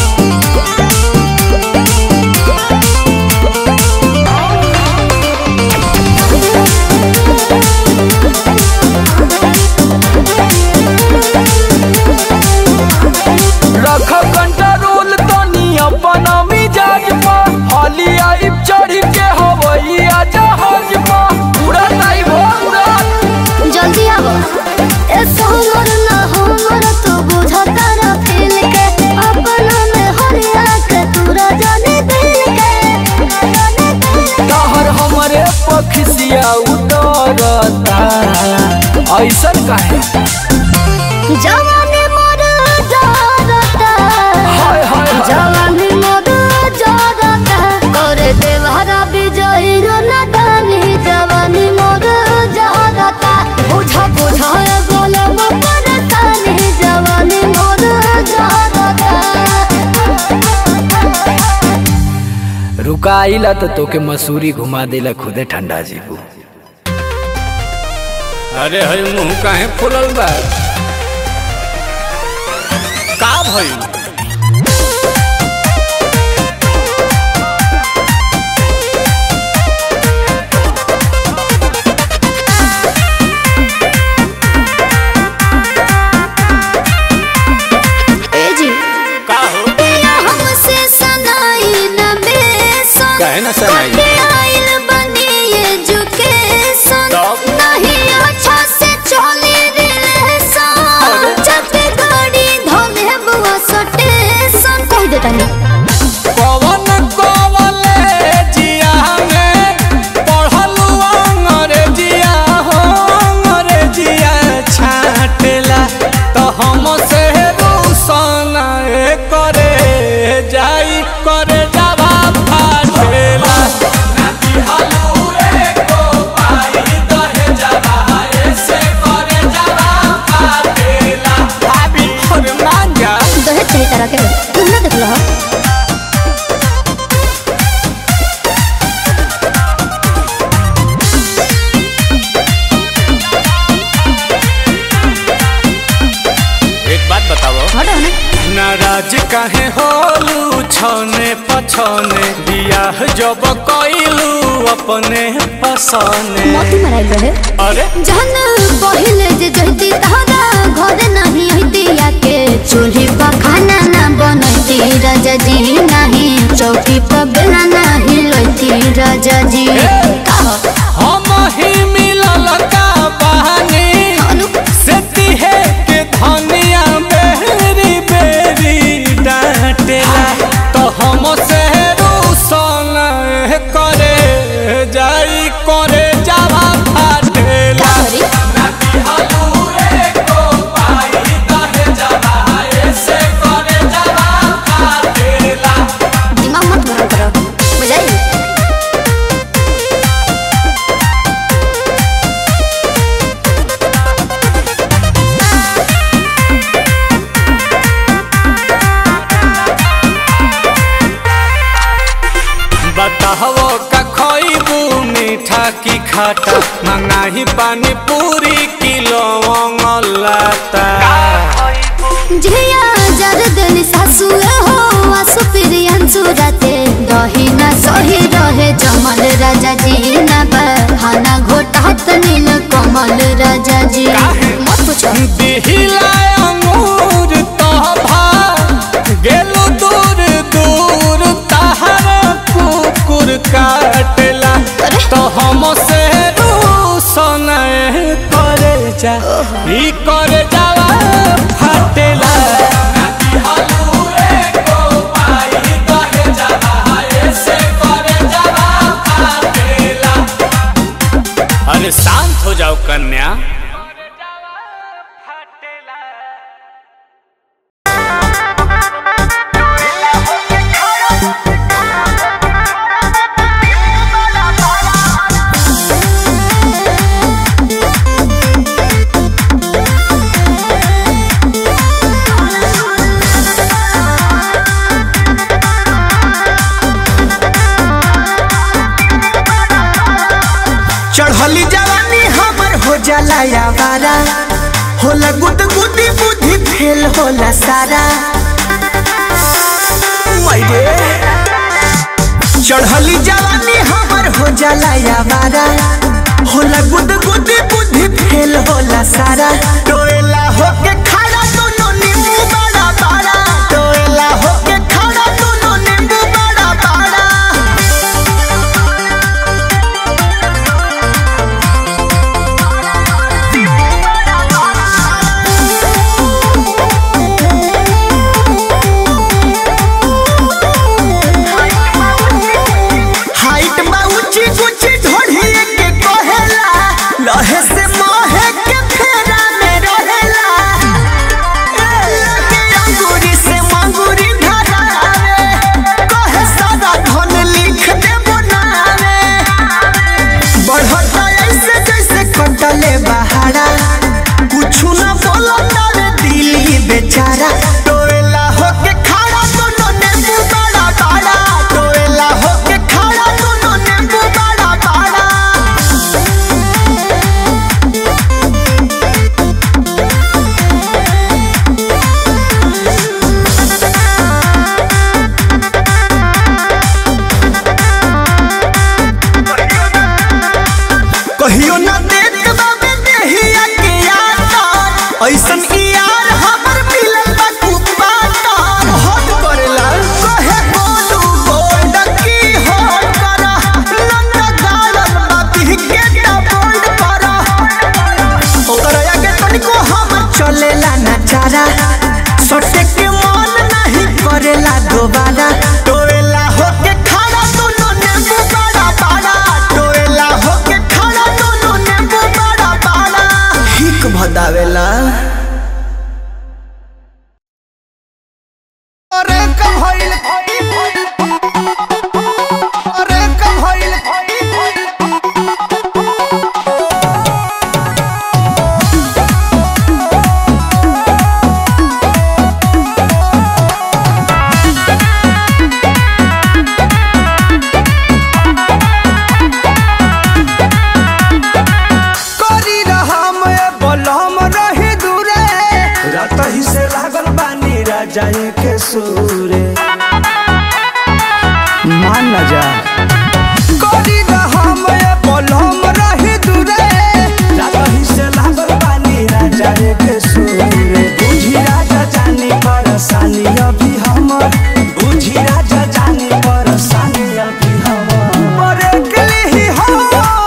रख कंट्रोल तनी अपना मिजाज पर हाली आई चढ़ के हवैया जहाज पर पूरा नहीं हो पूरा जल्दी आवो ए सोमर ना हमर तू बुझता रा फील के अपना में हरिया के तू जाने दिल के जाने दिल के तहर हमरे पखसिया उतरता ऐसन काहे जवानी मोर जागता हाय हाय हाय जवानी मोर जागता करे देवहरा विजयी रो नदानी जवानी मोर जागता बुझा बुझा गोलम परतानी जवानी मोर जागता रुका आइला तो तोके मसूरी घुमा देला खुदे ठंडा जीबू अरे हई मुंह काहे फुलल बा का भई ए जी का हो पिया हमसे सनाई न बेसन काहे ना सनाई? कटे आइल बनी एजुकेशन तब? नहीं अच्छा से चली रिलेशन जब गाड़ी धोले बुआ सटेशन कह देता नहीं कवन कॉलेजिया में पढ़लू अंग्रेजिया हो अंग्रेजिया छाटेला तो हम से रूसन करे जाई करे जावा फाटेला भाभी और मांगा दहेज सही तरह के तुम ना देख लो एक बात बताओ हटो ना नाराज काहे होलू छने पछने बियाह जब कइलू अपने पसने मोती मराइल रहे अरे जहन पहिले जे जहती तहरा घर नहीं हती आके चूल्ही पर खाना ना बनती राजा जी नहीं चौकी पर बेला नहीं लती राजा जी हम ही मिलल का बहानी अनु से तिहे के धनिया बेरी बेरी डांटेला तो हम से रूसन करे जाई करे जावा फाटेला करी दिमाग मत गरम करो बताहो का खइबू मीठा की खाटा मंगाही पानी पूरी किलो लाता झिया जरदन सासु हो आसु प्रियन सुरते दही ना सही रहे जमल राजा जी ना बहाना घोटात नील कमल राजा जी मत पूछो दिहिला अंगूर तभा गेलो दूर दूर तहर कुकुर काटला तो हम से रूसन करे जा ई करे जावा फाटेला अरे शांत हो जाओ कन्या चढ़ली जवानी हमर हो जाला यावारा होला गुद गुदी बुद्धि फेल होला सारा मायरे चढ़ली जवानी हमर हो जाला यावारा होला गुद गुदी बुद्धि फेल होला सारा टोएला होके खड़ा दोनों नींबू बड़ा बड़ा टोएला होके खड़ा दोनों नींबू बड़ा बड़ा हाइट बा ऊंची ऊंची ढोढ़ी के कहेला लहे से मोहे के फेरा में रहेला ए, लगे अंगूरी से मंगूरी धरावे कहे सादा धन लिख दे बनावे बढ़ता ऐसे जैसे कटले बहारा कुछु ना बोलता रे दिल ये बेचारा टोएला होके खड़ा दोनों नींबू बड़ा बड़ा टोएला होके खड़ा दोनों नींबू बड़ा बड़ा कहियो ना देत बाबे देहिया के यार ऐसन ई यार हमर मिलल बा कुपाता हट करेला कहे बोलू बोल्ड की हट करा लंगा गालन बा के ता बोल्ड करा ओकरा आगे तनिको हम चलेला ना चारा सटे के मन नहीं करेला दोबारा टोएला होके खड़ा दोनों नींबू बड़ा बड़ा टोएला होके खड़ा दोनों नींबू बड़ा बड़ा हिक भदावेला अरे कब होइल अरे कब होइल करी रहम ए बलम रही दूरे रात ही से लागल बानी राजा के सूरे मान न जा करी रहम ए बलम रही दूरे रात ही से लागल बानी राजा के सूरे बुझी राजा जानी परेशानी अभी हमर बुझी राजा जानी परेशानी अभी हमर मरे के लिए हो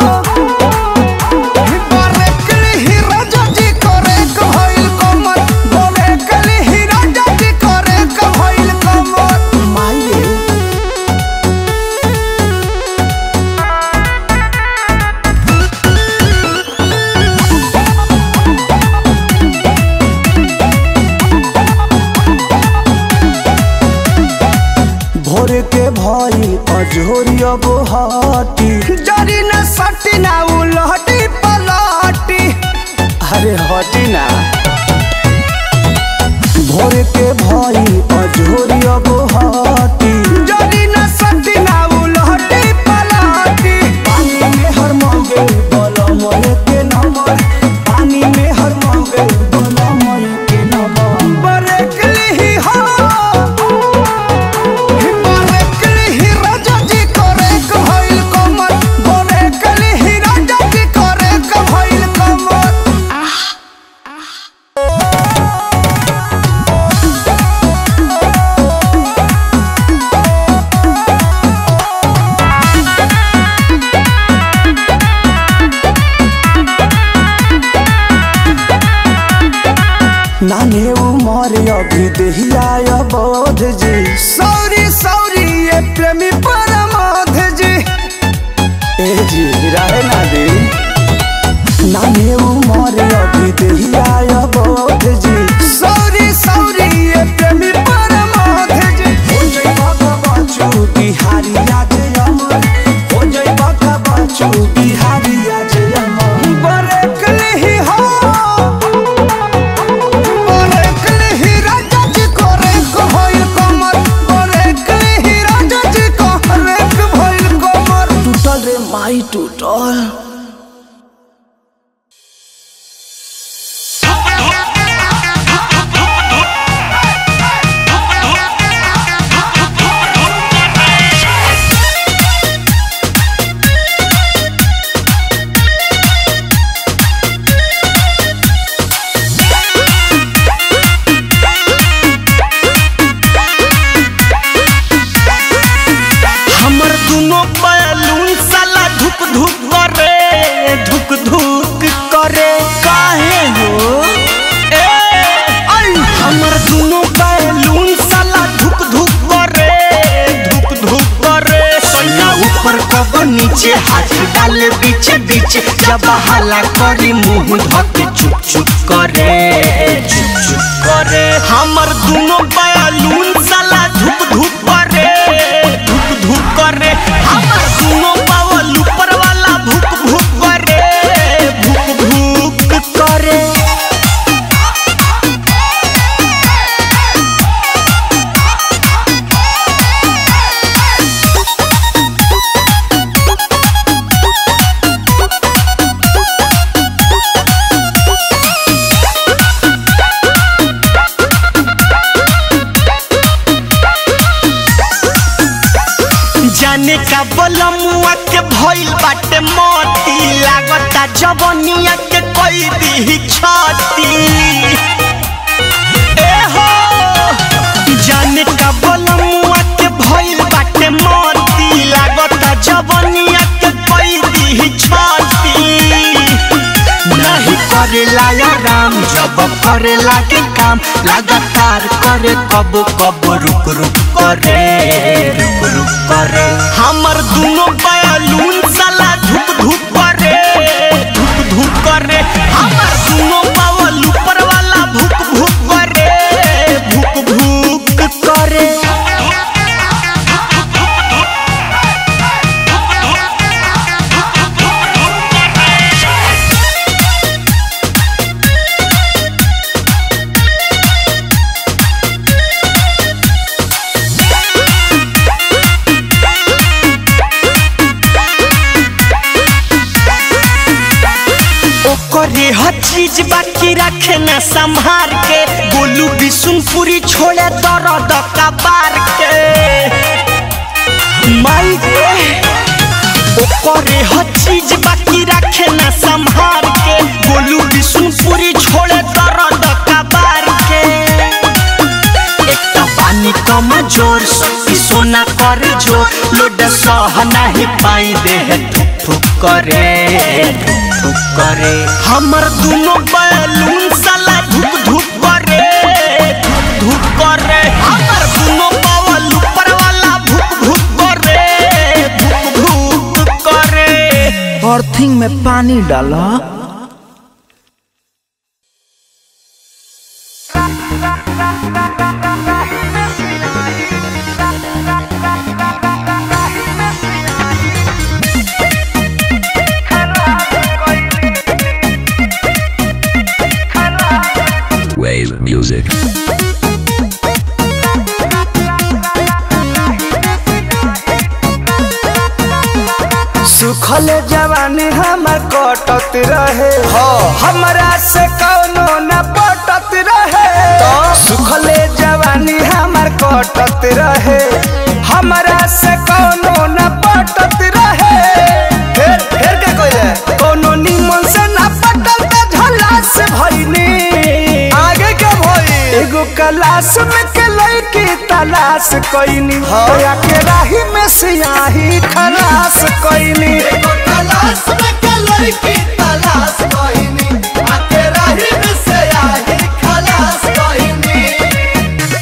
भोर के भई अजोरिया बोहाटी जरी न सटी ना उलहटी पलटी अरे हटी ना भोर के भई अजोरिया बोहाटी जरी न सटी ना उलहटी देहिया बोध जी सौरी सौरी ये प्रेमी परमोध जी ए जी रहे ना दे नामे उमर अभी देहिया बोध जी सौरी सौरी ये प्रेमी परमोध जी हो जई बाबा बचू बिहारी आज अमर हो जई बाबा बचू बिहारी आज अमर बरकले ही हो बरकले ही राजा जी को रेक भइल कमर बरकले ही राजा जी को रेक भइल कमर टूटल रे माई टूटल हमर दुनो बैलून साला धुक धुक करे धुक धुक करे काहे हो ए आई हमर दुनो बैलून साला धुक धुक करे धुक धुक करे सैया ऊपर कब नीचे हाथ डाले बीच बीच जब हाला करी मुंह धके चुप चुप करे चुप चुप करे हमर दुनो बैलून साला धुक धुक करे धुक धुक करे हमर दुनो पावल ऊपर वाला भुक भुक करे भुक भुक करे जाने का बलमुआ के भइल बाटे मोती लागता जवनिया के कोई दी छाती ए हो जाने का बलमुआ के भइल बाटे मोती लागता जवनिया के कोई दी छाती नहीं करेला या राम जब करे लागे काम लगातार करे कब कब रुक रुक करे रुक रुक करे हमर दुनो बैलून साला धुक धुक करे धुक धुक करे हमर दुनो पावल ऊपर वाला भुक भुक करे भुक भुक करे ओकरे हर चीज बाकी रखे न संभार के गोलू बिशुनपुरी छोड़े दर्द कबार के माई गे ओकरे हर चीज बाकी रखे न संभार के गोलू बिशुनपुरी छोड़े दर्द कबार के एक तो पानी कम जोर शक्ति सोना कर जो लोड सह नहीं पाई देह थुक थुक करे थुक थुक करे हमर दुनो बैलून साला धुक धुक करे धुक धुक करे हमर दुनो पावल ऊपर वाला भुक भुक करे भुक भुक करे अर्थिंग में पानी डाला Wave music. सुखल जवानी हमर कटत रहे हमरा से कौनो न पटत रहे सुखल जवानी हमर कटत रहे हमरा से कौनो न पटत रहे फिर फिर के कोई कोनो निमन से न पटल त झला से भइनी आगे के भई एगो क्लास में के लड़की तलाश कइनी होया के राही में सियाही खलास कइनी एगो तलाश में के लड़की तलाश कइनी आके राही में सियाही खलास कइनी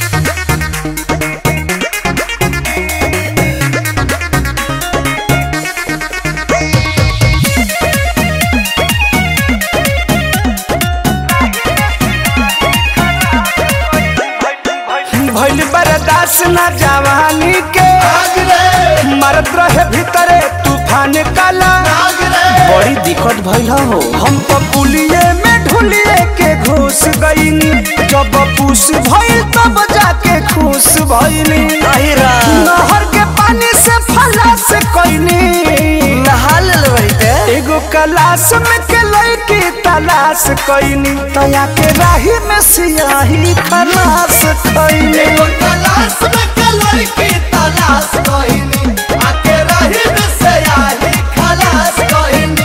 जवानी के मरत रहे भीतरे तूफान काला बड़ी दिक्कत भइल हो हम तो पुलिये में ढुलिए के घुस गईनी जब पूस भइल तब जाके खुश भइनी नहर के पानी से फला से कईनी नहा ले एगो कलाश में के लड़की तलाश कईनी तया के राही में सियाही खलास कईनी एगो कलाश में के लड़की तलाश कईनी आके राही में सियाही खलास कईनी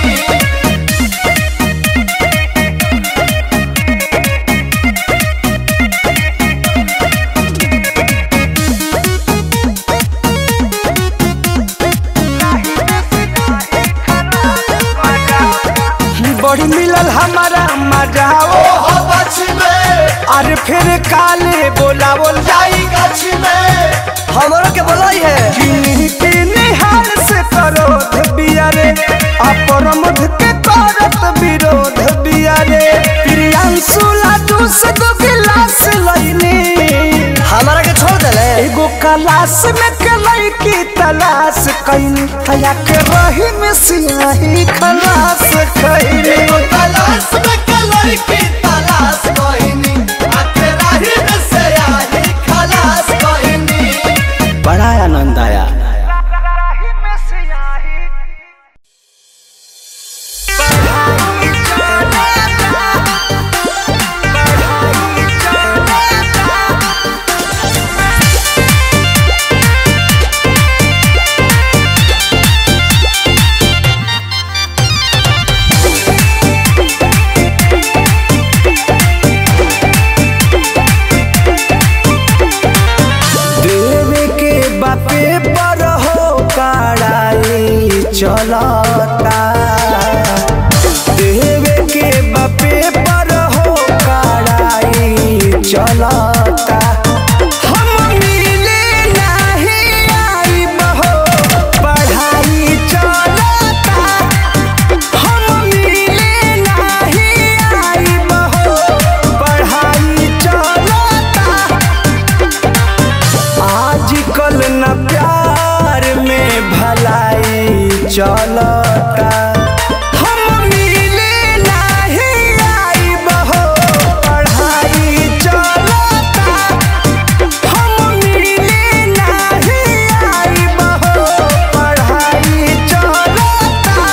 बड़ी मिलल हमारा मजा ओ अरे फिर काले बोलावल जाई गाछ में हमरो के बोलाई है किन्हीं किन्हीं हाल से करोध बियारे अपरमध के करत विरोध बियारे प्रियांशु लाडू से दो गिलास लईनी हमारा के छोड़ देले एगो कलाश में के लईकी तलाश कईनी तया के रही में सियाही खलास कईनी एगो कलाश में के लईकी तलाश कईनी आके रही में सियाही खलास कईनी बड़ा आनंद आया देवे के बापे पर हो कड़ाई चलता देवे के बापे पर हो कड़ाई चलता हम मिले नहीं आइब हो, पढ़ाई चलता हम मिले नहीं आइब हो, पढ़ाई चलता आजकल न प्यार में भलाई चलता हम मिले नहीं आइब हो, पढ़ाई चलता हम मिले नहीं आइब हो, पढ़ाई चलता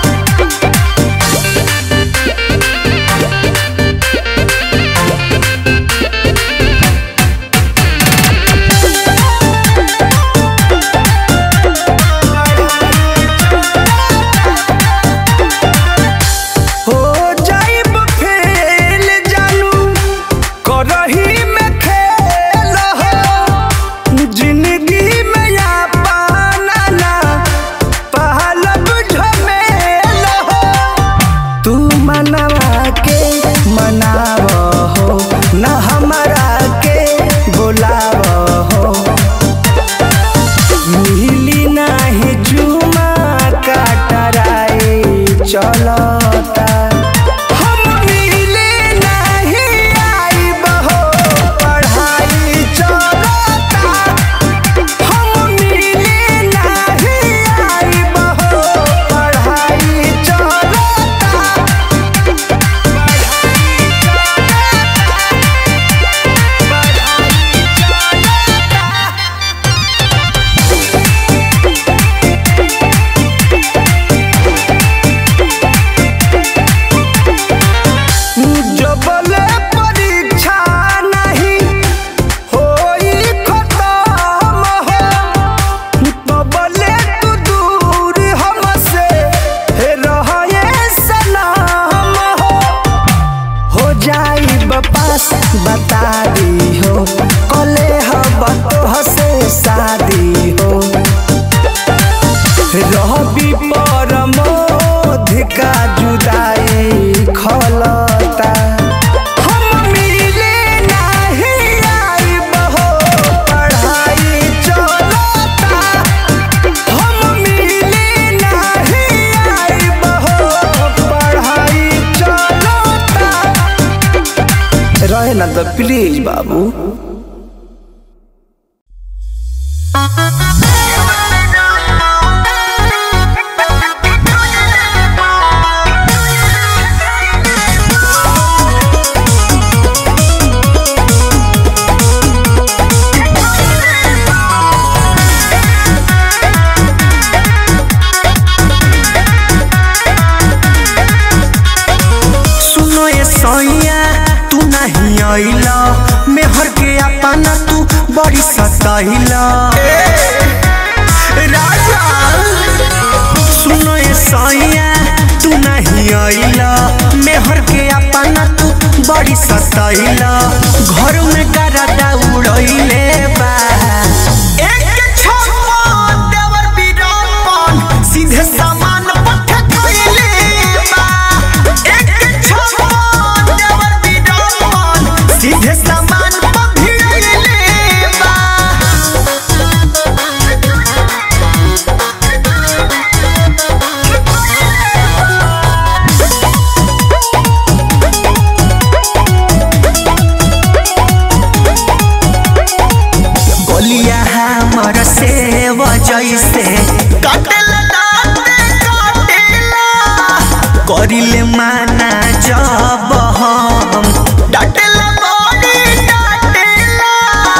हो जाइब फेल जानू करही में खेल हो जिंदगी में या पाना ना पहलब झमेल हो तू मनवा के मनाव हो न हमारा के बुलाव हो मिली नाही जुमा काटराई चलता हम मिले नहीं आइब हो, पढ़ाई चलता हम मिले नहीं आइब हो, पढ़ाई चलता जबले परीक्षा नहीं होई खत्म हो तबले तू दूर हमसे हे रहे सलाम हो हो जाई बपास बता दी हो कले हब तो से शादी हो रहबी परमोध का जुदाई खलता हम मिले नहीं आइब हो, पढ़ाई चलता हम मिले नहीं आइब हो, पढ़ाई चलता रहे ना तो प्लीज बाबू बड़ी सताइला राजा सुनो ये सैया तू नहीं आइला मेहर के अपना तू बड़ी सताइला घर में गरदा उड़ैले बा एक छप्पा देवर बीरापन सीधे सामान पठ कइले बा एक छप्पा देवर बीरापन सीधे सामान पभिड़ले बा गोलिया हमर से जैसे काटेला दाँते काटेला करिले माना जब हम डाटेला बड़ी डाटेला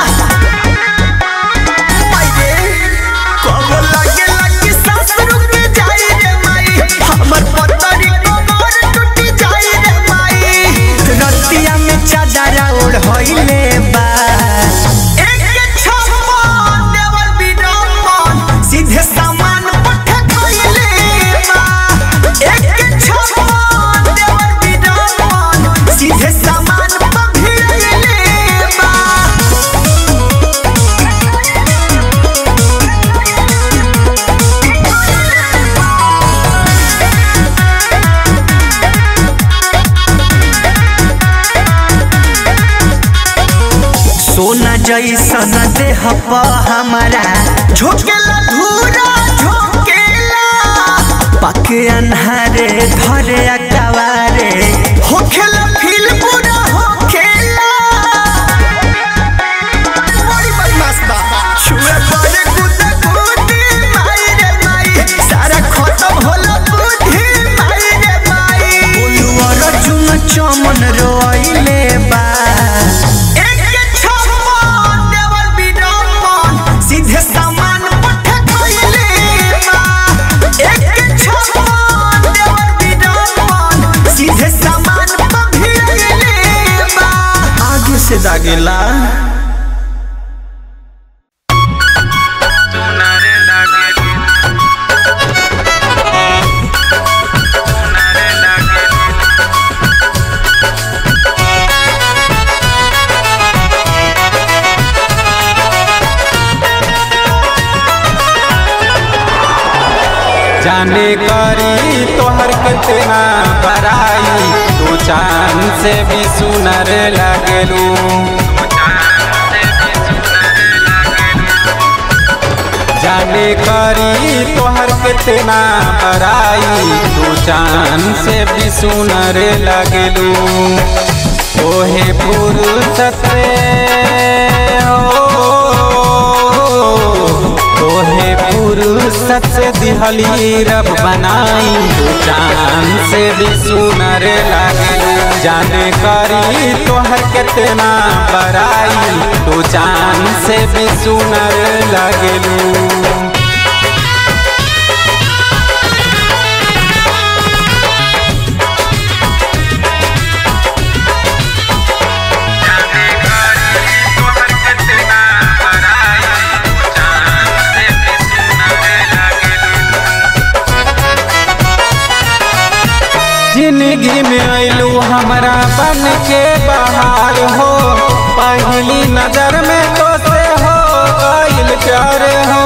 माये कब लगे लगे सांस रुक जाई रे माई हमर पतरी कमर टूट जाई रे माई रतिया में चादर ओढ़ होइले बा एक छप्पा देवर बीरापन सीधे सामान पठ कइले बा एक छप्पा देवर बीरापन सीधे सामान पभिड़ले बा सोना जैसन देह प हमारा झोंकेला धूरा झोंकेला पके अन्हारे धरे अकवारे होखेला फील पूरा होखेला बड़ी बदमाश बा छुए पड़े गुदा गुदी माई रे माई सारा खत्म होला बुद्धि माई रे माई बोलू अर्जुन चमन रोइले बा एक छप्पा देवर बीरापन सीधे सामान पठ कइले बा एक छप्पा देवर बीरापन सीधे सामान पभिड़ले बा आगे से दागेला जाने करी तोहर कितना बराई तू चांद से भी सुनर लगलू जाने करी तोहर कितना बराई तू चांद से भी सुनर लगलू तोहे फुर्सत हो तोहे फुर्सत से दिहली रब बनाई तू चांद से भी सुनर लागे जाने करी तोहर कितना बराई तू चांद से भी सुनर लागलू जिंदगी में अलू हमारा बन के बाहर हो पहली नजर में तो से हो गइल प्यार हो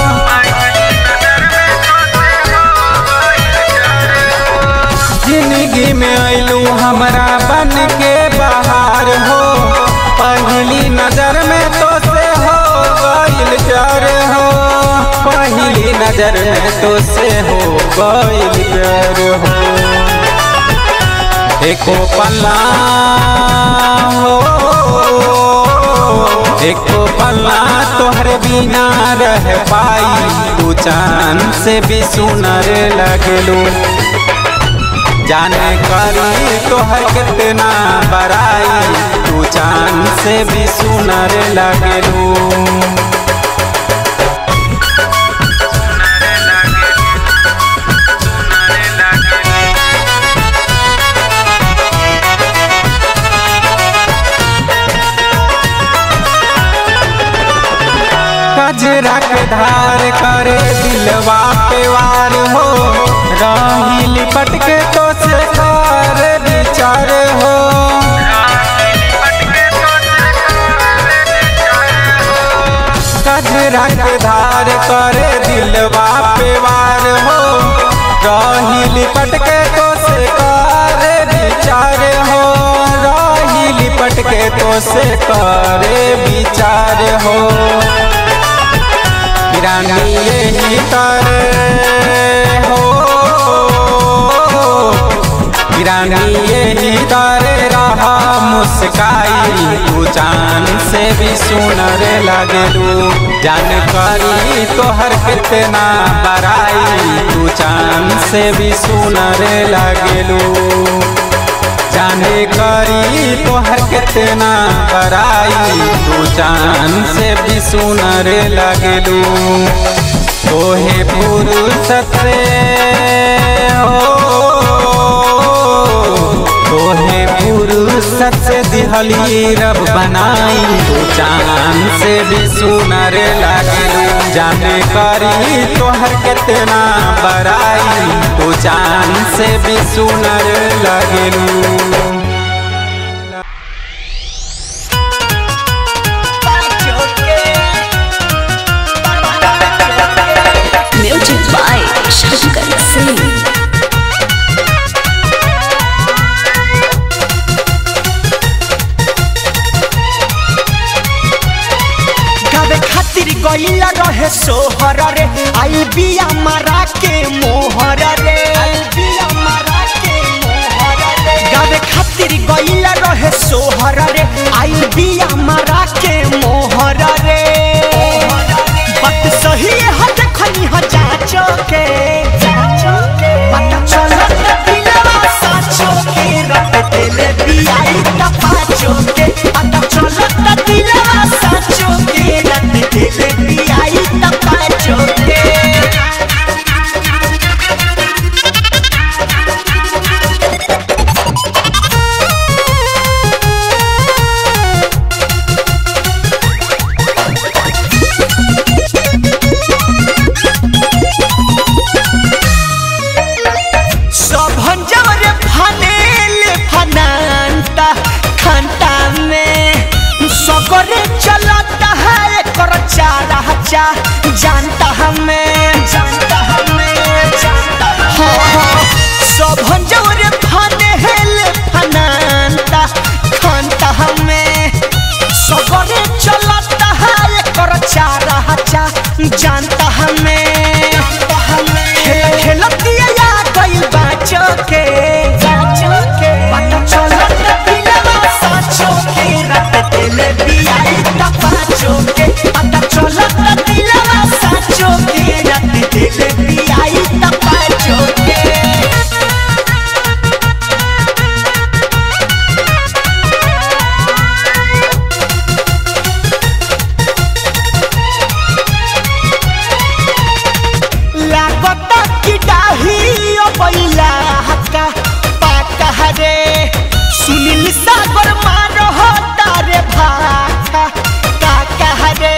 जिंदगी में अलू हमारा बन के बाहर हो पहली नजर में तो से हो गइल प्यार हो पहली नजर में तो से हो गइल प्यार हो एको पल्ला हो एको पल्ला तोहरे बिना रह पाई तू चांद से भी सुनर लगलू जाने करी तोहर कितना बराई तू चांद से भी सुनर लगलू लिपट के तो से करे विचार हो रही लिपट के तो से करे विचार हो रानी यही करे हो रानी यही करे रहा मुस्काई तू जान से भी सुनर लगलू जानकारी तोहर कितना बराई तू जान से भी सुनर लगलू जाने करी तोहर कितना बराई तू जान से भी सुनर लगलू तोहे पुरुषत से हो तोहे पुरुषत से दिहली रब बनाई तू चांद से भी सुनर लगलू जाने करी तोहर कितना बराई तू चांद से भी सुनर लगलू म्यूजिक बाय शंकर सिंह गावे खातिर गईला रहे सोहर रे आई बिया मारा के मोहर रे गावे खातिर गईला रहे सोहर रे आई बिया मारा के मोहर रे बात सही है देखनी ह जाचो के पता चलत दिलवा साचो के रट देले बियाई ता पाचो के पता चलत दिलवा साचो के रट देले बियाई ता पाचो के सभन जवरे फनेल फनांता खंता में सगरे चलता है कर चारा चा जानता हमें जानता हमें जानता हाँ सभन जवरे फनेल फनांता खंता हमें सगरे चलता है कर चारा चा जानता हमें खेल खेलतिया या गइल बाचो के पता चलत दिलवा साचो के रट देले बियाई ता पाचो के पता चलत दिलवा साचो के रट देले बियाई ता पाचो के लागता कि डाही ओ बैला हक्का पाका हरे सुनील सागर मारो हो तारे भाका काका हरे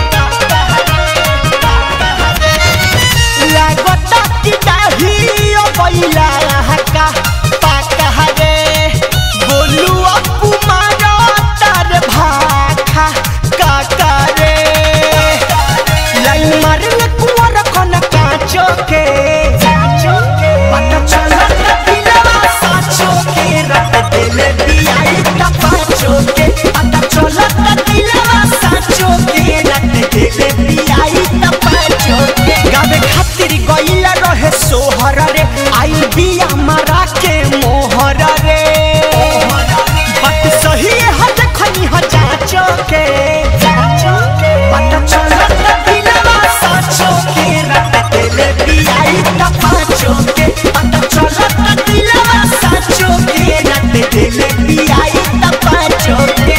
लागता कि डाही ओ बैला हक्का पाका हरे बोलू अपू मारो तारे भाका काका रे लाइन मारले कुंवर कोन काचो के पता चलत दिलवा साचो के रट देले बियाई ता पाचो के पता चलत दिलवा साचो के रट देले बियाई ता पाचो के गावे खातिर गइला रहे सोहर रे आई बिया मारा के मोहर रे बात सही है देखनी ह जाचो के पता चलत दिलवा साचो के रट देले बियाई ता पाचो के पता चलत दिलवा साचो के रट देले बियाई ता पाचो के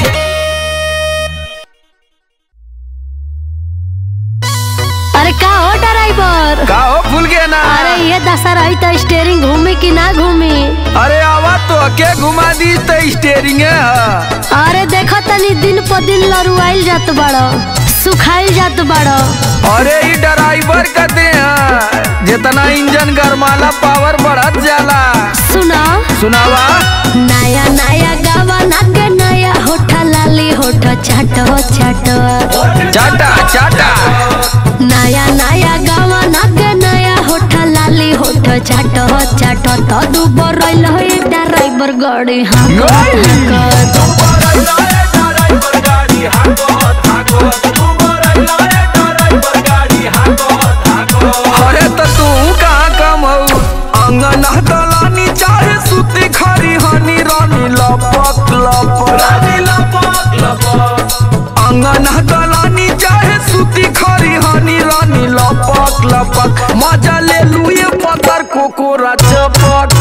अरे का हो ड्राइवर का हो भूल गया ना अरे ये दशा रही तो स्टेयरिंग घूमी कि ना घूमी अरे आवा तो के घुमा दी तो स्टेरिंग है अरे देखो तनी दिन पर दिन लरुआइल जात बड़ो सुखाइल जात बड़ो अरे ई ड्राइवर कहते हैं जितना इंजन गरमाला पावर बढ़त जाला सुना सुनावा नया नया गावा ना के नया होठा लाली होठा चाटो चाटो चाटा चाटा नया नया गावा ना के नया होठा लाली होठा चाट चाट तो दुबर रहिल है ड्राइवर गाड़ी हाँ अरे त तू कहाँ कम हऊ अंगन दलानी चाहे सुती खरी हनी रानी लपक लपक रानी लपक लपक अंगन दलानी चाहे सुती खरी हनी रानी लपक लपक मजा ले लू ये पत्थर कोकोरा चपक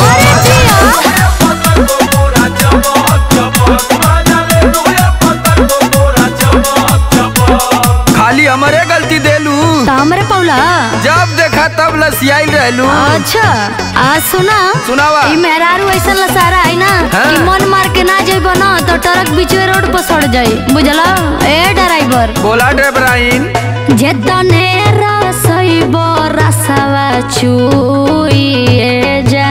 खाली हमारे गलती देलू हमरे पौला जब देखा तब लसियाई रहलू अच्छा आज सुना सुनावा। ई मेहरारू ऐसा लसारा है ना हाँ। कि मन मार के ना जाइब ना तो ट्रक बीचवे रोड पर सड़ जाई बुझला ए ड्राइवर बोला ड्राइवर आइन जेतने रसइब रसवा चुइए जा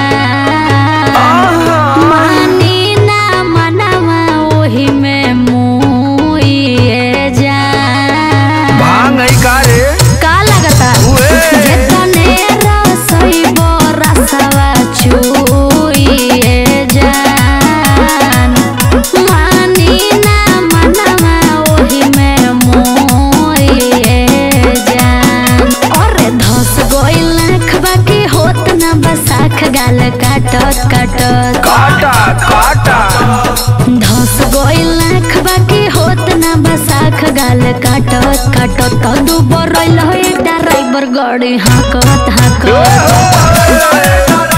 मानी ना मनवा ओही में मुइए जा भांग है का रे का लगता जेतने रसइब रसवा चुइए जान मानी ना मनवा ओही में मोइए जान अरे धस गइल आँखबा के होत ना बसाख गाल काटत काटत काटा काटा धस गइल आँखबा के होत ना बसाख गाल काटत काटत तो दुबर रहिल है ड्राइवर गाड़ी हाकत हाकत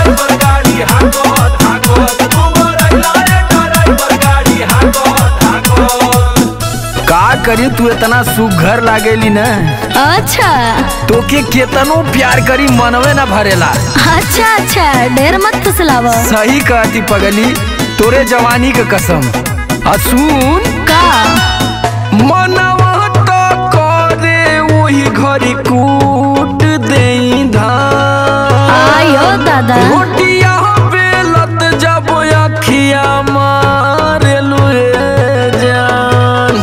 का करी तू इतना सुघर लागेली न अच्छा तोके केतनो प्यार करी मनवे न भरेला अच्छा अच्छा ढेर मत फुसलाव सही कहती पगली तोरे जवानी के कसम आ सुन का मनवा तो करे वही घरी कूट देई धान आयो दादा रोटिया बेलत जब अखिया मारे लुए जान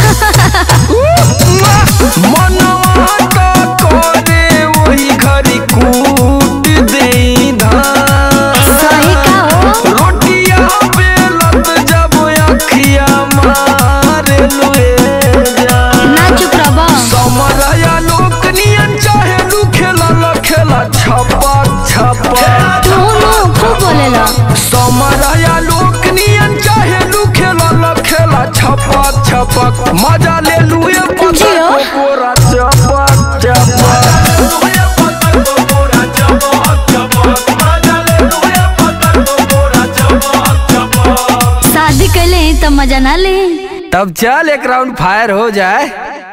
मनवा तो करे वही घरी कूट देई धान सही का हो रोटिया बेलत जब अखिया मारे लुए जान ना चुप रहो समरया लोक नियन चाहे लू खेला ला खेला छपा छपा तू नो खूब बोलेला समरया लोक नियन चाहे लू खेला ला खेला छपा छपक मजा ले लू ये पता जियो। कोरा चपक चपक शादी कैले ही तो मजा ना ले तब चल एक राउंड फायर हो जाए